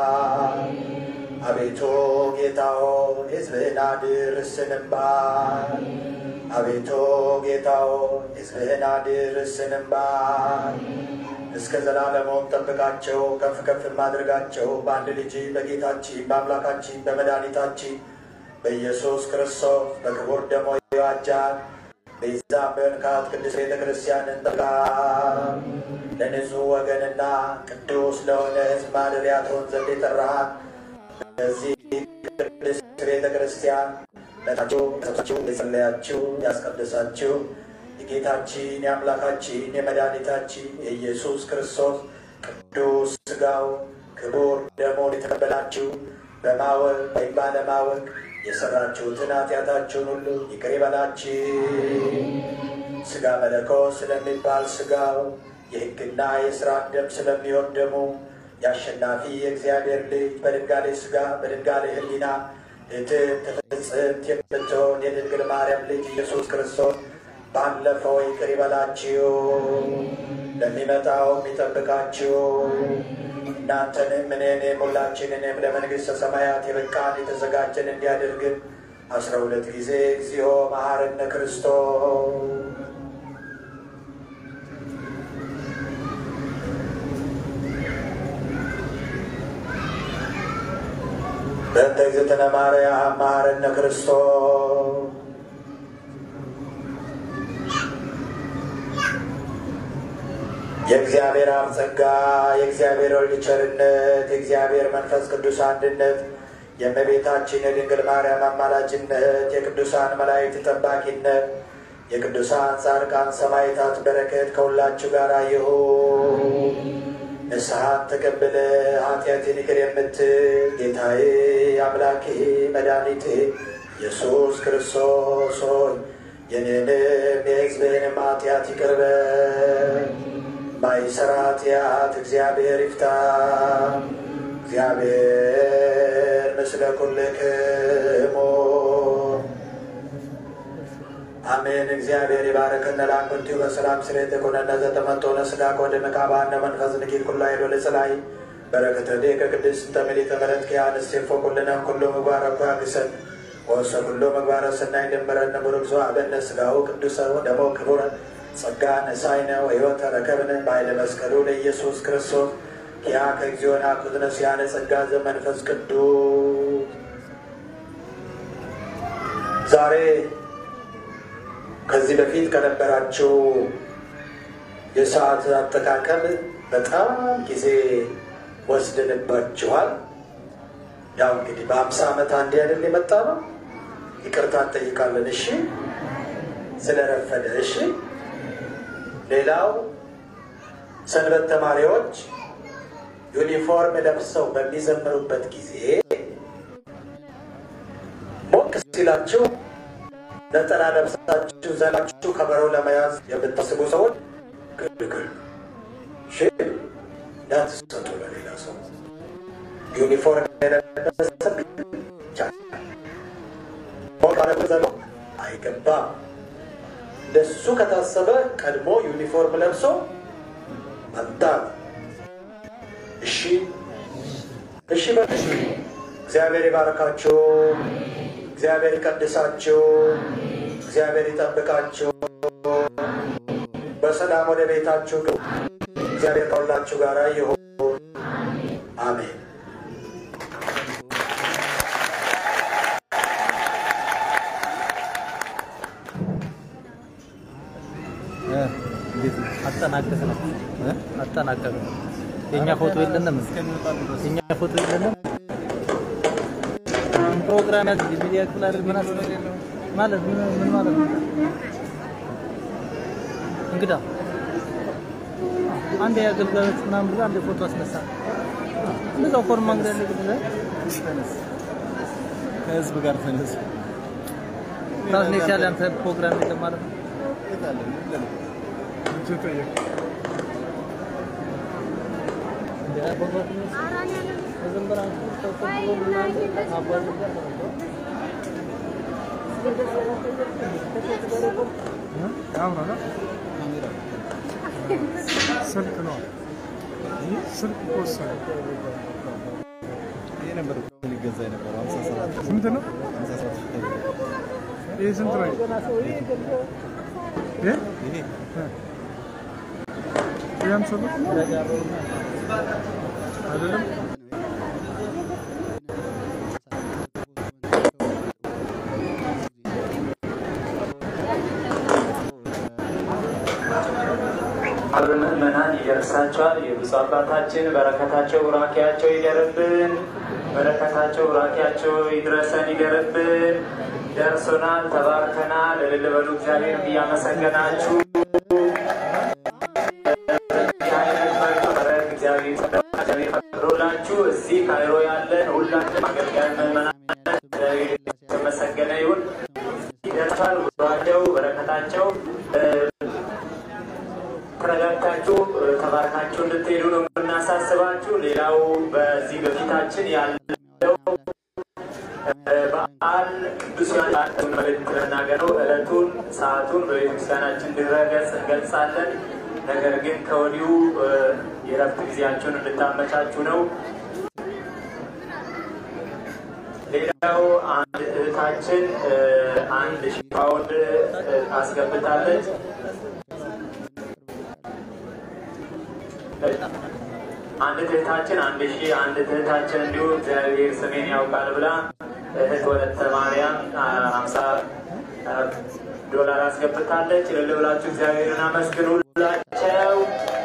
አቤቱ ጌታ ሆይ ሕዝብህን አድር ስንባ አቤቱ ጌታ ሆይ ሕዝብህን አድር ስንባ እስከ ዘላለሙም ጠብቃቸው ከፍ ከፍ ማድረጋቸው በአንድ ልጅ በጌታችን በአምላካችን በመድኃኒታችን በኢየሱስ ክርስቶስ በክቡር ደሞ የዋጃት ቤዛ በንካት ቅድስት ቤተ ክርስቲያንን ጠጋ ለንጹሕ ወገንና ቅዱስ ለሆነ ሕዝብ ማደሪያ ትሆን ዘንድ የጠራሃት በዚህ ቅድስት ቤተ ክርስቲያን ለታችሁ ሰብሳችሁ የጸለያችሁ ያስቀደሳችሁ የጌታችን የአምላካችን የመድኃኒታችን የኢየሱስ ክርስቶስ ቅዱስ ሥጋው ክቡር ደሞን የተቀበላችሁ በማወቅ ወይም ባለማወቅ የሰራችሁትን ኃጢአታችሁን ሁሉ ይቅር ይበላችሁ። ሥጋ መለኮት ስለሚባል ሥጋው የሕግና የሥርዓት ደም ስለሚሆን ደሙ የአሸናፊ የእግዚአብሔር ልጅ በድንጋሌ ሥጋ በድንጋሌ ሕሊና እትም ፍጽምት የምትሆን የድንግል ማርያም ልጅ ኢየሱስ ክርስቶስ ባለፈው ይቅር ይበላችሁ፣ ለሚመጣው የሚጠብቃችሁ እናንተንም እኔንም ሁላችንንም ለመንግሥተ ሰማያት የበቃን የተዘጋጀን እንዲያደርግን አስራ ሁለት ጊዜ እግዚኦ መሐረነ ክርስቶስ በእንተ እግዝእትነ ማርያም መሐረነ ክርስቶስ የእግዚአብሔር አብ ጸጋ የእግዚአብሔር ወልድ ቸርነት የእግዚአብሔር መንፈስ ቅዱስ አንድነት የእመቤታችን የድንግል ማርያም አማላጅነት የቅዱሳን መላእክት ጠባቂነት የቅዱሳን ጻድቃን ሰማዕታት በረከት ከሁላችሁ ጋር ይሁን። ንስሐን ተቀብለ ኃጢአትን ይቅር የምትል ጌታዬ አምላኬ መድኃኒቴ ኢየሱስ ክርስቶስ ሆይ የኔንም የሕዝብህንም ኃጢአት ይቅር በል። ማይሰራ ኃጢአት እግዚአብሔር ይፍታ። እግዚአብሔር ምስለ ኩልክሙ አሜን። እግዚአብሔር ይባረከነ ላኩንቲሁ በሰላም ስሬት ኩነነ ዘተመንጦነ ስጋ ኮደ መቃባነ መንፈስ ንኪል ኩላ ሄዶ ልጽላይ በረከተ ዴከ ቅድስት ተምሊተ ምሕረት ኪያንስ ሴፎ ኩልነ ኩሎ ምግባረ እኳ ግሰን ወሰ ኩሎ ምግባረ ሰናይ ደመረነ ቡሩክ ዘአበነ ስጋው ቅዱሰ ደሞ ክቡረ ጸጋ ነሳይነ ወሕይወተ ረከብነ በኃይለ መስቀሉ ለኢየሱስ ክርስቶስ ያ ከግዚኦን አኩዝነ ሲያነ ጸጋ ዘመንፈስ ቅዱስ ዛሬ ከዚህ በፊት ከነበራቸው የሰዓት አጠቃቀም በጣም ጊዜ ወስደንባችኋል። ያው እንግዲህ በአምሳ ዓመት አንዴ አይደል የመጣ ነው። ይቅርታ እንጠይቃለን። እሺ፣ ስለረፈደ። እሺ። ሌላው ሰንበት ተማሪዎች ዩኒፎርም ለብሰው በሚዘምሩበት ጊዜ ሞቅ ሲላችሁ ነጠላ ለብሳችሁ ዘላችሁ ከበሮ ለመያዝ የምታስቡ ሰዎች ግልግል እሺ፣ እንዳትሰጡ ለሌላ ሰው ዩኒፎርም የለበሰ ብቻ ሞቅ አለበዘሎ አይገባም። እንደሱ ከታሰበ ቀድሞ ዩኒፎርም ለብሶ መጣ። እሺ እሺ በል እግዚአብሔር ይባርካችሁ። እግዚአብሔር ይቀድሳችሁ። እግዚአብሔር ይጠብቃችሁ። በሰላም ወደ ቤታችሁ ግቡ። እግዚአብሔር ከሁላችሁ ጋር ይሁን። አሜን። አጠናቀቅ ነው አጠናቀቅ ነው። የእኛ ፎቶ የለንም፣ የእኛ ፎቶ የለንም። ፕሮግራም ያዝ ሚዲያ ክፍል አይደል? ምን አስ ማለት ምን ምን ማለት ነው? እንግዳ አንድ የአገልጋዮች ምናምን ብሎ አንድ ፎቶ አስነሳ። እንደዛው ፎርማ እንግዳ ያለ ግድ ከህዝብ ጋር ተነሱ። ራስን የቻለ አንተ ፕሮግራም የለም ማለት ነው። ስልክ ነው። ስልክ ወሰደ። ይሄ ነበር ሊገዛ የነበረው ሀምሳ ሰባት ስንት ነው? ሀምሳ ሰባት ሺህ ተብሎ ይህ ስንት ነው? ይህ ይሄ ይህ አምሳ ብር አይደለም። አብ ምዕመናን ይደርሳቸዋል። የብፁዕ አባታችን በረከታቸው ቡራኪያቸው ይደርብን። በረከታቸው ቡራኪያቸው ይድረሰን ይደርብን። ደርሶናል፣ ተባርከናል። እልል በሉ እግዚአብሔር እያመሰገናችሁ እግዚአብሔር ፈቅዶላችሁ እዚህ ካይሮ ያለን ሁላችን አገልጋይ ምዕመናን እግዚአብሔር የተመሰገነ ይሁን። ይደርሳል ቡራቸው በረከታቸው ተረጋግታችሁ ተባርካችሁ እንድትሄዱ ነው የምናሳስባችሁ። ሌላው በዚህ በፊታችን ያለው በዓል ቅዱስ ዮሐንስ መልእክት ለናገረው ዕለቱን ሰዓቱን በቤተክርስቲያናችን እንዲረገጽ እንገልጻለን። ነገር ግን ከወዲሁ የረፍት ጊዜያችሁን እንድታመቻችሁ ነው። ሌላው አንድ እህታችን አንድ ሺህ ፓውንድ አስገብታለች። አንድ እህታችን አንድ ሺህ አንድ እህታችን እንዲሁ እግዚአብሔር ስሜን ያውቃል ብላ እህት ወለተ ማርያም ሀምሳ ዶላር አስገብታለች። እልል ብላችሁ እግዚአብሔርን አመስግኑላቸው።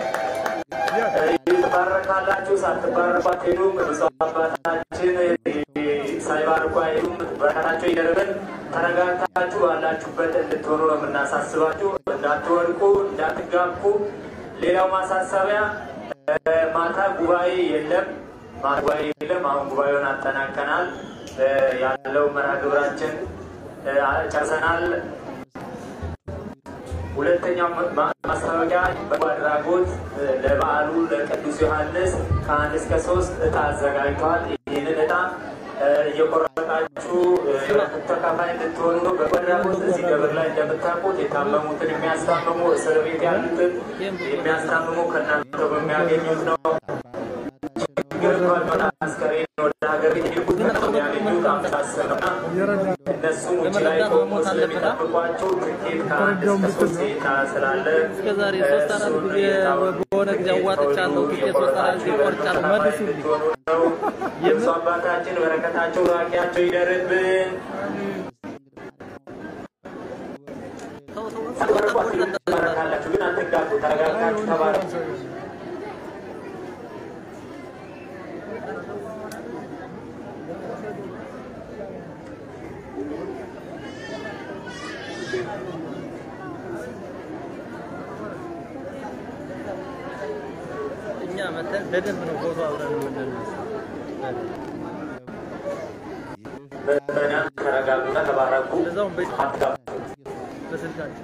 ትባረካላችሁ። ሳትባረኩ አትሄዱም። ብፁዕ አባታችን ሳይባርኩ አይሄዱም። በረከታቸው ይደርብን። ተረጋግታችሁ ባላችሁበት እንድትሆኑ ነው የምናሳስባችሁ። እንዳትወድቁ፣ እንዳትጋቡ። ሌላው ማሳሰቢያ ማታ ጉባኤ የለም። ማታ ጉባኤ የለም። አሁን ጉባኤውን አጠናቀናል። ያለው መርሃ ግብራችን ጨርሰናል። ሁለተኛው ማ- ማስታወቂያ በጎ አድራጎት እ፣ ለበዓሉ ለቅዱስ ዮሐንስ ከአንድ እስከ ሶስት እጣ አዘጋጅተዋል። ይህንን እጣ እ፣ እየቆረጣችሁ እ፣ ተካፋይ እንድትሆኑ ነው። በጎ አድራጎት እዚህ ደብር ላይ እንደምታውቁት የታመሙትን የሚያስታምሙ እስር ቤት ያሉትን የሚያስታምሙ ከእናንተ በሚያገኙት ነው። ችግር እንኳን ቢሆን አስከሬን ወደ ሀገር ቤት ይልኩት ነው የሚያገኙት አምሳ አስር ነው እና እነሱም ውጭ ላይ ቆሞ ስለሚጠብቋቸው ትኬት ከአንድ እስከ ሶስት ዜታ ስላለ እስከ ዛሬ ሶስት አራት ጊዜ በሆነ ጊዜ አዋጥቻለሁ። ትኬት ሶስት አራት ጊዜ ቆርጫለሁ። መልሱልኝ። ነው የብፁዕ አባታችን በረከታቸው ራቂያቸው ይደርብን። ትባረካላችሁ፣ ግን አትጋቡ። ተረጋግታችሁ ተባረኩ። እኛ መተን በደንብ ነው ፎቶ አብረን የምንነሳ። ምዕመናን ተረጋጉና ተባረኩ። እዛውም በ- አትጋቡ። በስልካችን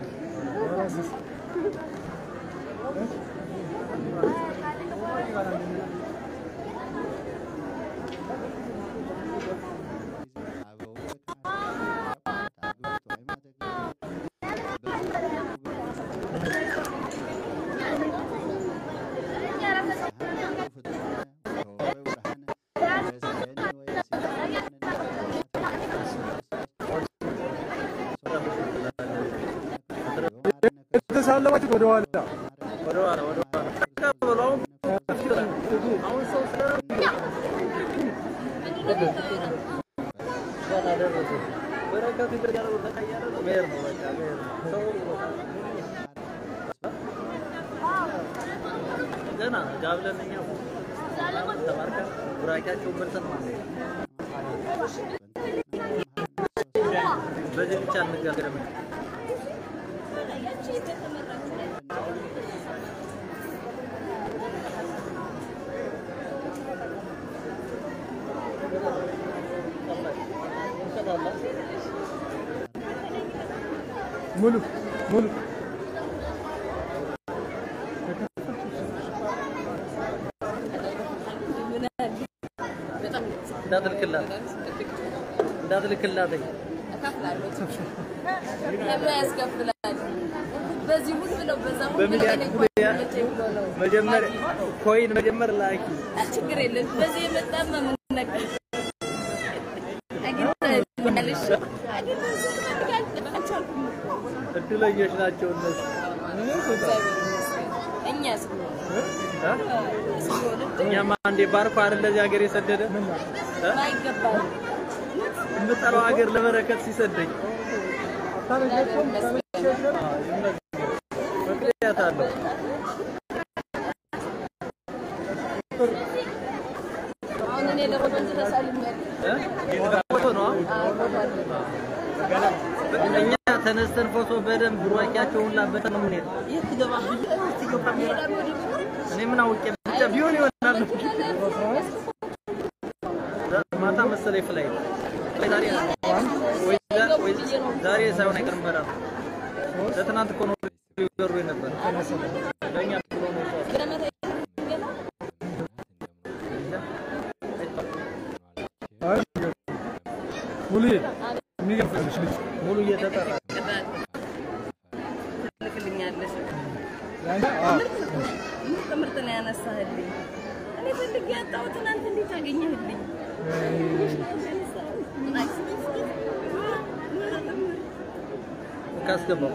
የተሳለማችሁት ወደ ኋላ ወደ ኋላ ወደ ኋላ ተቀበሉ። አሁን አሁን ሰው ስለረዳ ገና ደረሰ። በረከቱ ይደርጋል። ተቀየረ ነው መሄድ ነው በቃ መሄድ ነው። ሰው ገና ነው ጋብለን እኛ ተባርከን ቡራኪያቸውን በልተን ማለት ነው። በዚህ ብቻ እንጋገርም። ሙሉ ሙሉ እንዳትልክላት እንዳትልክላት ለምን ያስከፍላል? በዚህ ሁሉ ብለው በዛ ሁሉ በሚዲያ ብለው ሚዲያ ብለው መጀመር ኮይን መጀመር ላኪ ችግር የለም። በዚህ የመጣ መምነቅ አግኝተኛለሽ እድለኞች ናቸው እነሱ። እኛስ እ? እኛማ አንዴ ባርኮ አይደል ለዚህ ሀገር የሰደደ እ? ማይገባል የምጠራው ሀገር ለበረከት ሲሰደኝ ምክንያት አለው። አሁን እኔ ለወንዝ ተሳልሜያለሁ። እ? ፎቶ ነው እኛ ተነስተን ፎቶ በደንብ ቡራኪያቸውን ላበተ ነው የምንሄድ። እኔ ምን አውቄ ብቻ ቢሆን ይሆናል። ማታ መሰለኝ ፍላይት ዛሬ ወይ ዛ- ወይ ዛሬ ሳይሆን አይቀርም በራሱ ለትናንት እኮ ነው ሊበሩ ነበር። ለእኛ ብሎ ነው ሰው ሙሉ የሚገርምሽ ልጅ ሙሉ እየተጠራ ትልክልኛለሽ። ያንቺ አዎ ምርጥ ምርጥ ነው ያነሳህልኝ። እኔ ፈልጌ ያጣሁትን አንተ እንዴት አገኘህልኝ? ካስገባው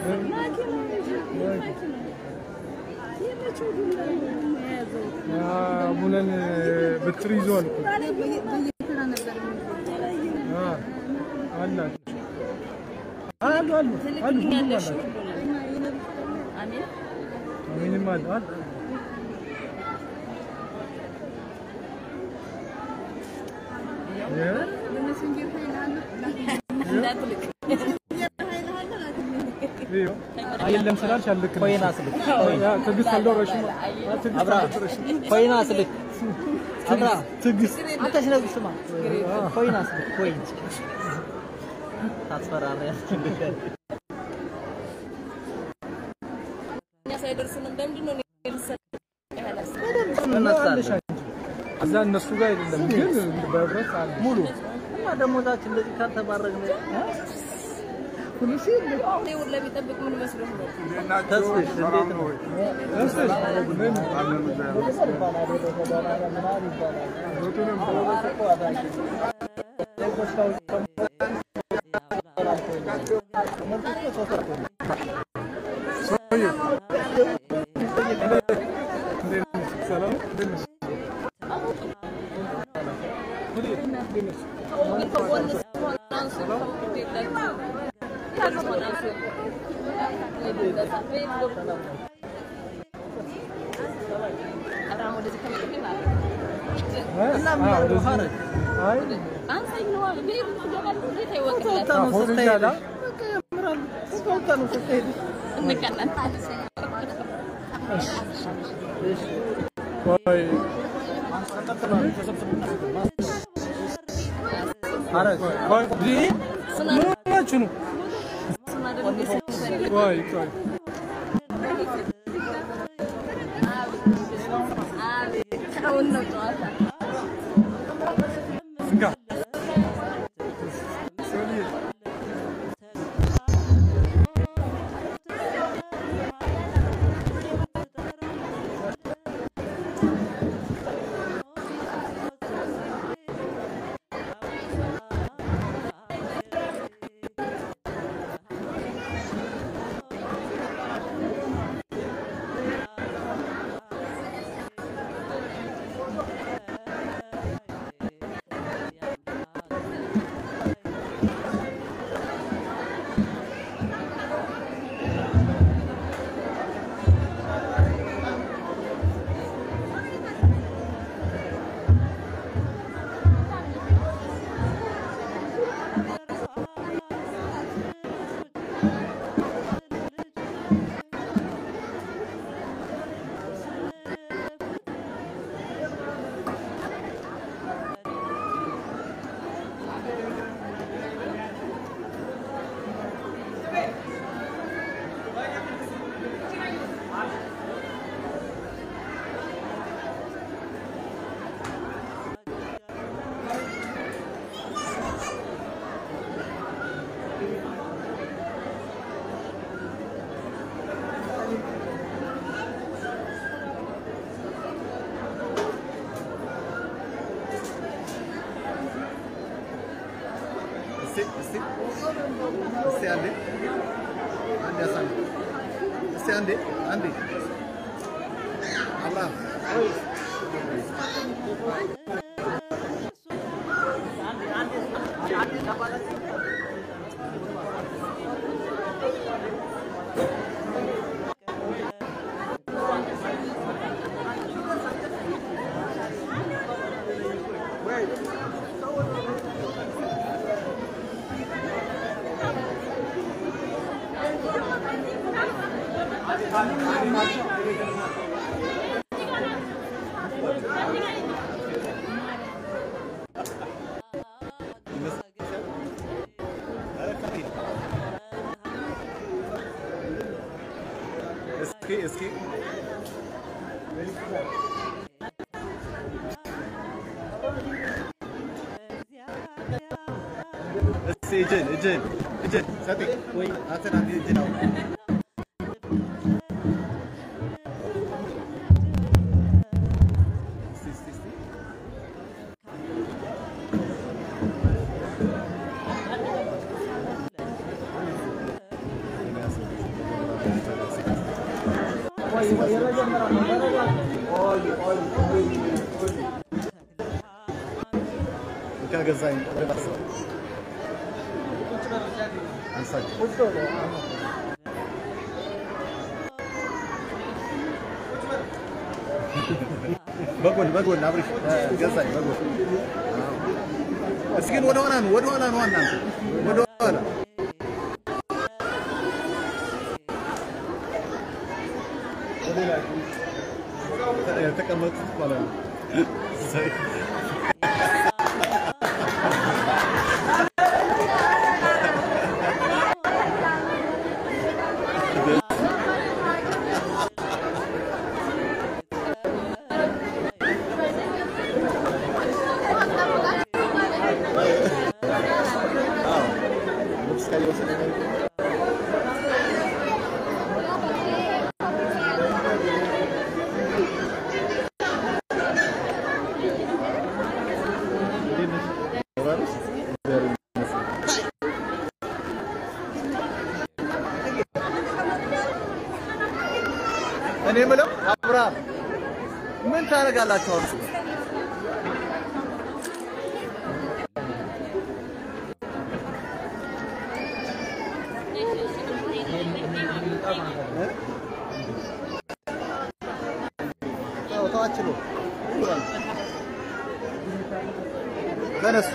ያ ሙለን ብትር ይዟል እኮ በየተራ ነበር አ አላት አሉ አሉ አሉ ሁሉም ትልክልኛለሽ አላት ሁሉንም። አሜን ምንም አለ አለ የ- እንዳትልክ ይኸው የለም ስላልሽ አልልክልሽም። ኮይን አስልክ ያ ትዕግስት አልደረሽም። አ ትዕግስት አብራ አልደረሽም። ኮይን አስልክ አብራ ትዕግስት አንተ ሽነግር ስማ ኮይን አስልክ ኮይን ታስፈራሪያለሽ አይደርሱንም። ለምንድን ነው እኔ ልሰጥ ያላሰብኩት? ትነሳለሽ አንቺ። እዛ እነሱ ጋር አይደለም ግን በህብረት አለ ሙሉ እና ደሞዛችን እንደዚህ ካልተባረግን እኔ ሁላ ቢጠብቅ ምን መስሎህ ነው? ተስፍሽ እንዴት ነው? ከጎን ስትሆን አንሱ፣ ከሞት የላችሁ። ካልሆነ አንሱ። ቤት ገብቶ አብርሃም ወደዚህ ከመጣ ማለት ነው። እና ምን ያደርገው ሀረግ አይ አንሳኝ ነዋ። ቤት ትገባለህ፣ እንዴት አይወቅልህም? ወጣ ነው ስትሄድ በቃ ያምራል። ወጣ ነው ስትሄድ እንቀናለን። ቆይ ሀረግ ቆይ ይሄ ምን ሆናችሁ ነው? እሱን አይደለም እንዴ ስንፈልግ ቆይ ቆይ አቤት አሁን ነው ጨዋታ። እንካ እስቲ እስቲ እስቲ አንዴ አንዴ አሳልፍ እስቲ አንዴ አንዴ አብርሃም እስኪ እስኪ እስኪ እጅን እጅን እጅን ሰጤ ወይ አንተን አንዴ እጅን አውጣ እስኪ እስኪ እስኪ ከገዛኝ ወደ ባሰ አንሳቸው በጎን በጎን አብሪሽ ገዛኝ በጎን እስኪ ወደ ኋላ ነው ወደ ኋላ ነው እናንተ ወደ ኋላ የተቀመጡት ማለት ነው እኔ የምለው አብርሃም ምን ታደርጋላችሁ አሁን? ተው ተዋችሎ ተነሱ።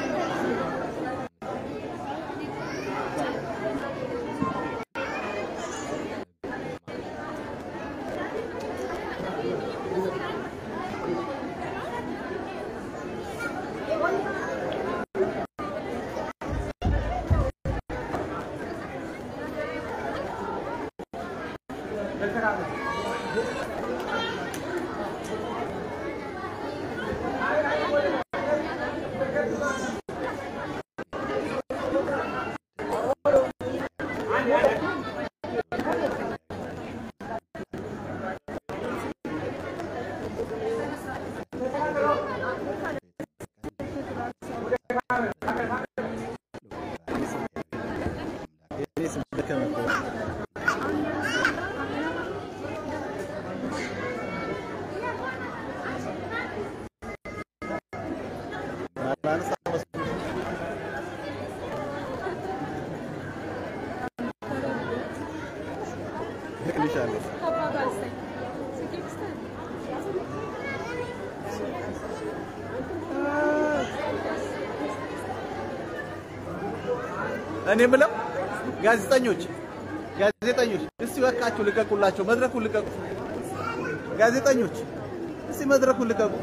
እኔ የምለው ጋዜጠኞች ጋዜጠኞች እስቲ በቃችሁ ልቀቁላቸው፣ መድረኩን ልቀቁ። ጋዜጠኞች እስቲ መድረኩን ልቀቁት፣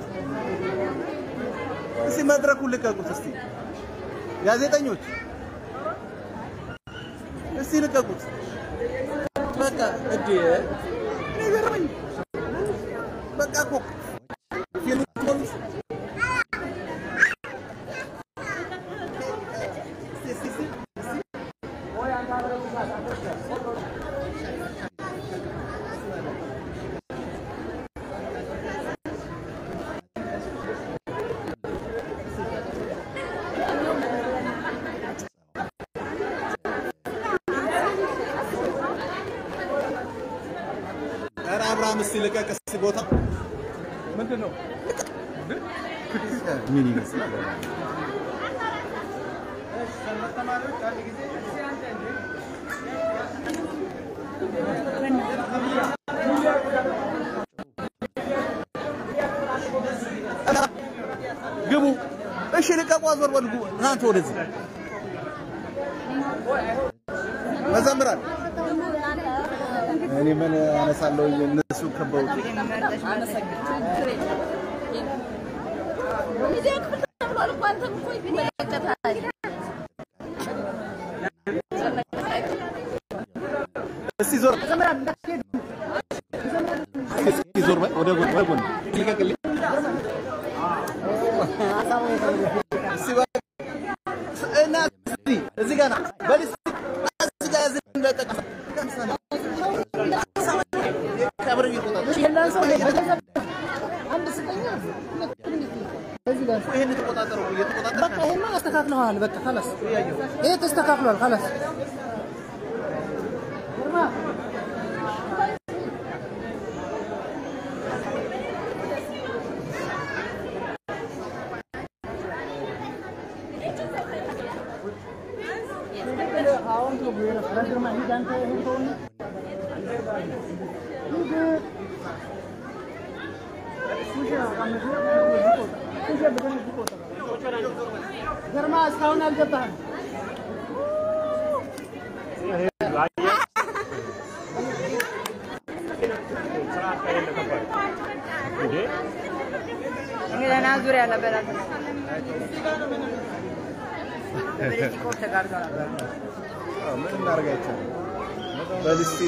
እስቲ መድረኩን ልቀቁት። እስቲ ጋዜጠኞች እስቲ ልቀቁት። በቃ እዴ ይገርመኝ። በቃ እኮ ፊልም ፖሊስ ኧረ አብርሃም እስቲ ልቀቅ እስቲ ቦታ ምንድን ነው? ምን ይመስላል? ግቡ። እሺ ልቀቁ፣ አዞር በሉ። ግቡ። እናንተ ወደዚህ መዘምራን እኔ ምን አነሳለሁ? እነሱ ከበውት ሚዲያ ክፍል ተብሏል እኮ አንተም እኮ ይመለከታል። እስቲ ዞር እስቲ ዞር በል ወደ ጎን ወደ ጎን ልቀቅልኝ። እስቲ በል እና እስቲ እዚህ ጋር ና በል እስቲ እዚህ ጋር ያዝን እንዳይጠቅም ቀብር ይቆጣል ይሄን ተቆጣጠረው እየተቆጣጠረ በቃ ይሄማ አስተካክለዋል። በቃ خلاص ይሄ ተስተካክሏል። خلاص ግርማ እስካሁን አልገባህም። ገና ዙሪያ ነበር ምን እናደርግ አይቻልም። በል እስቲ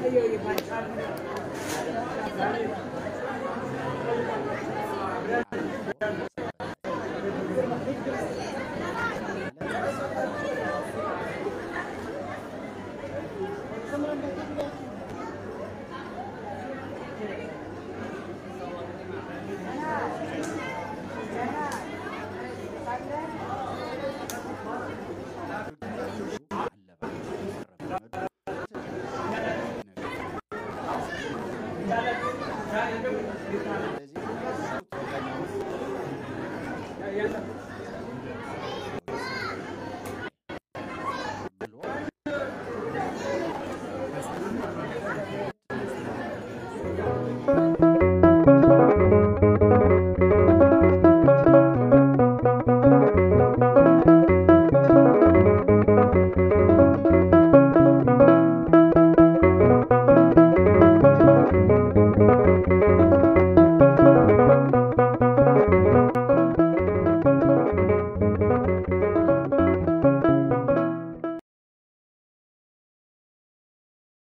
Thank you.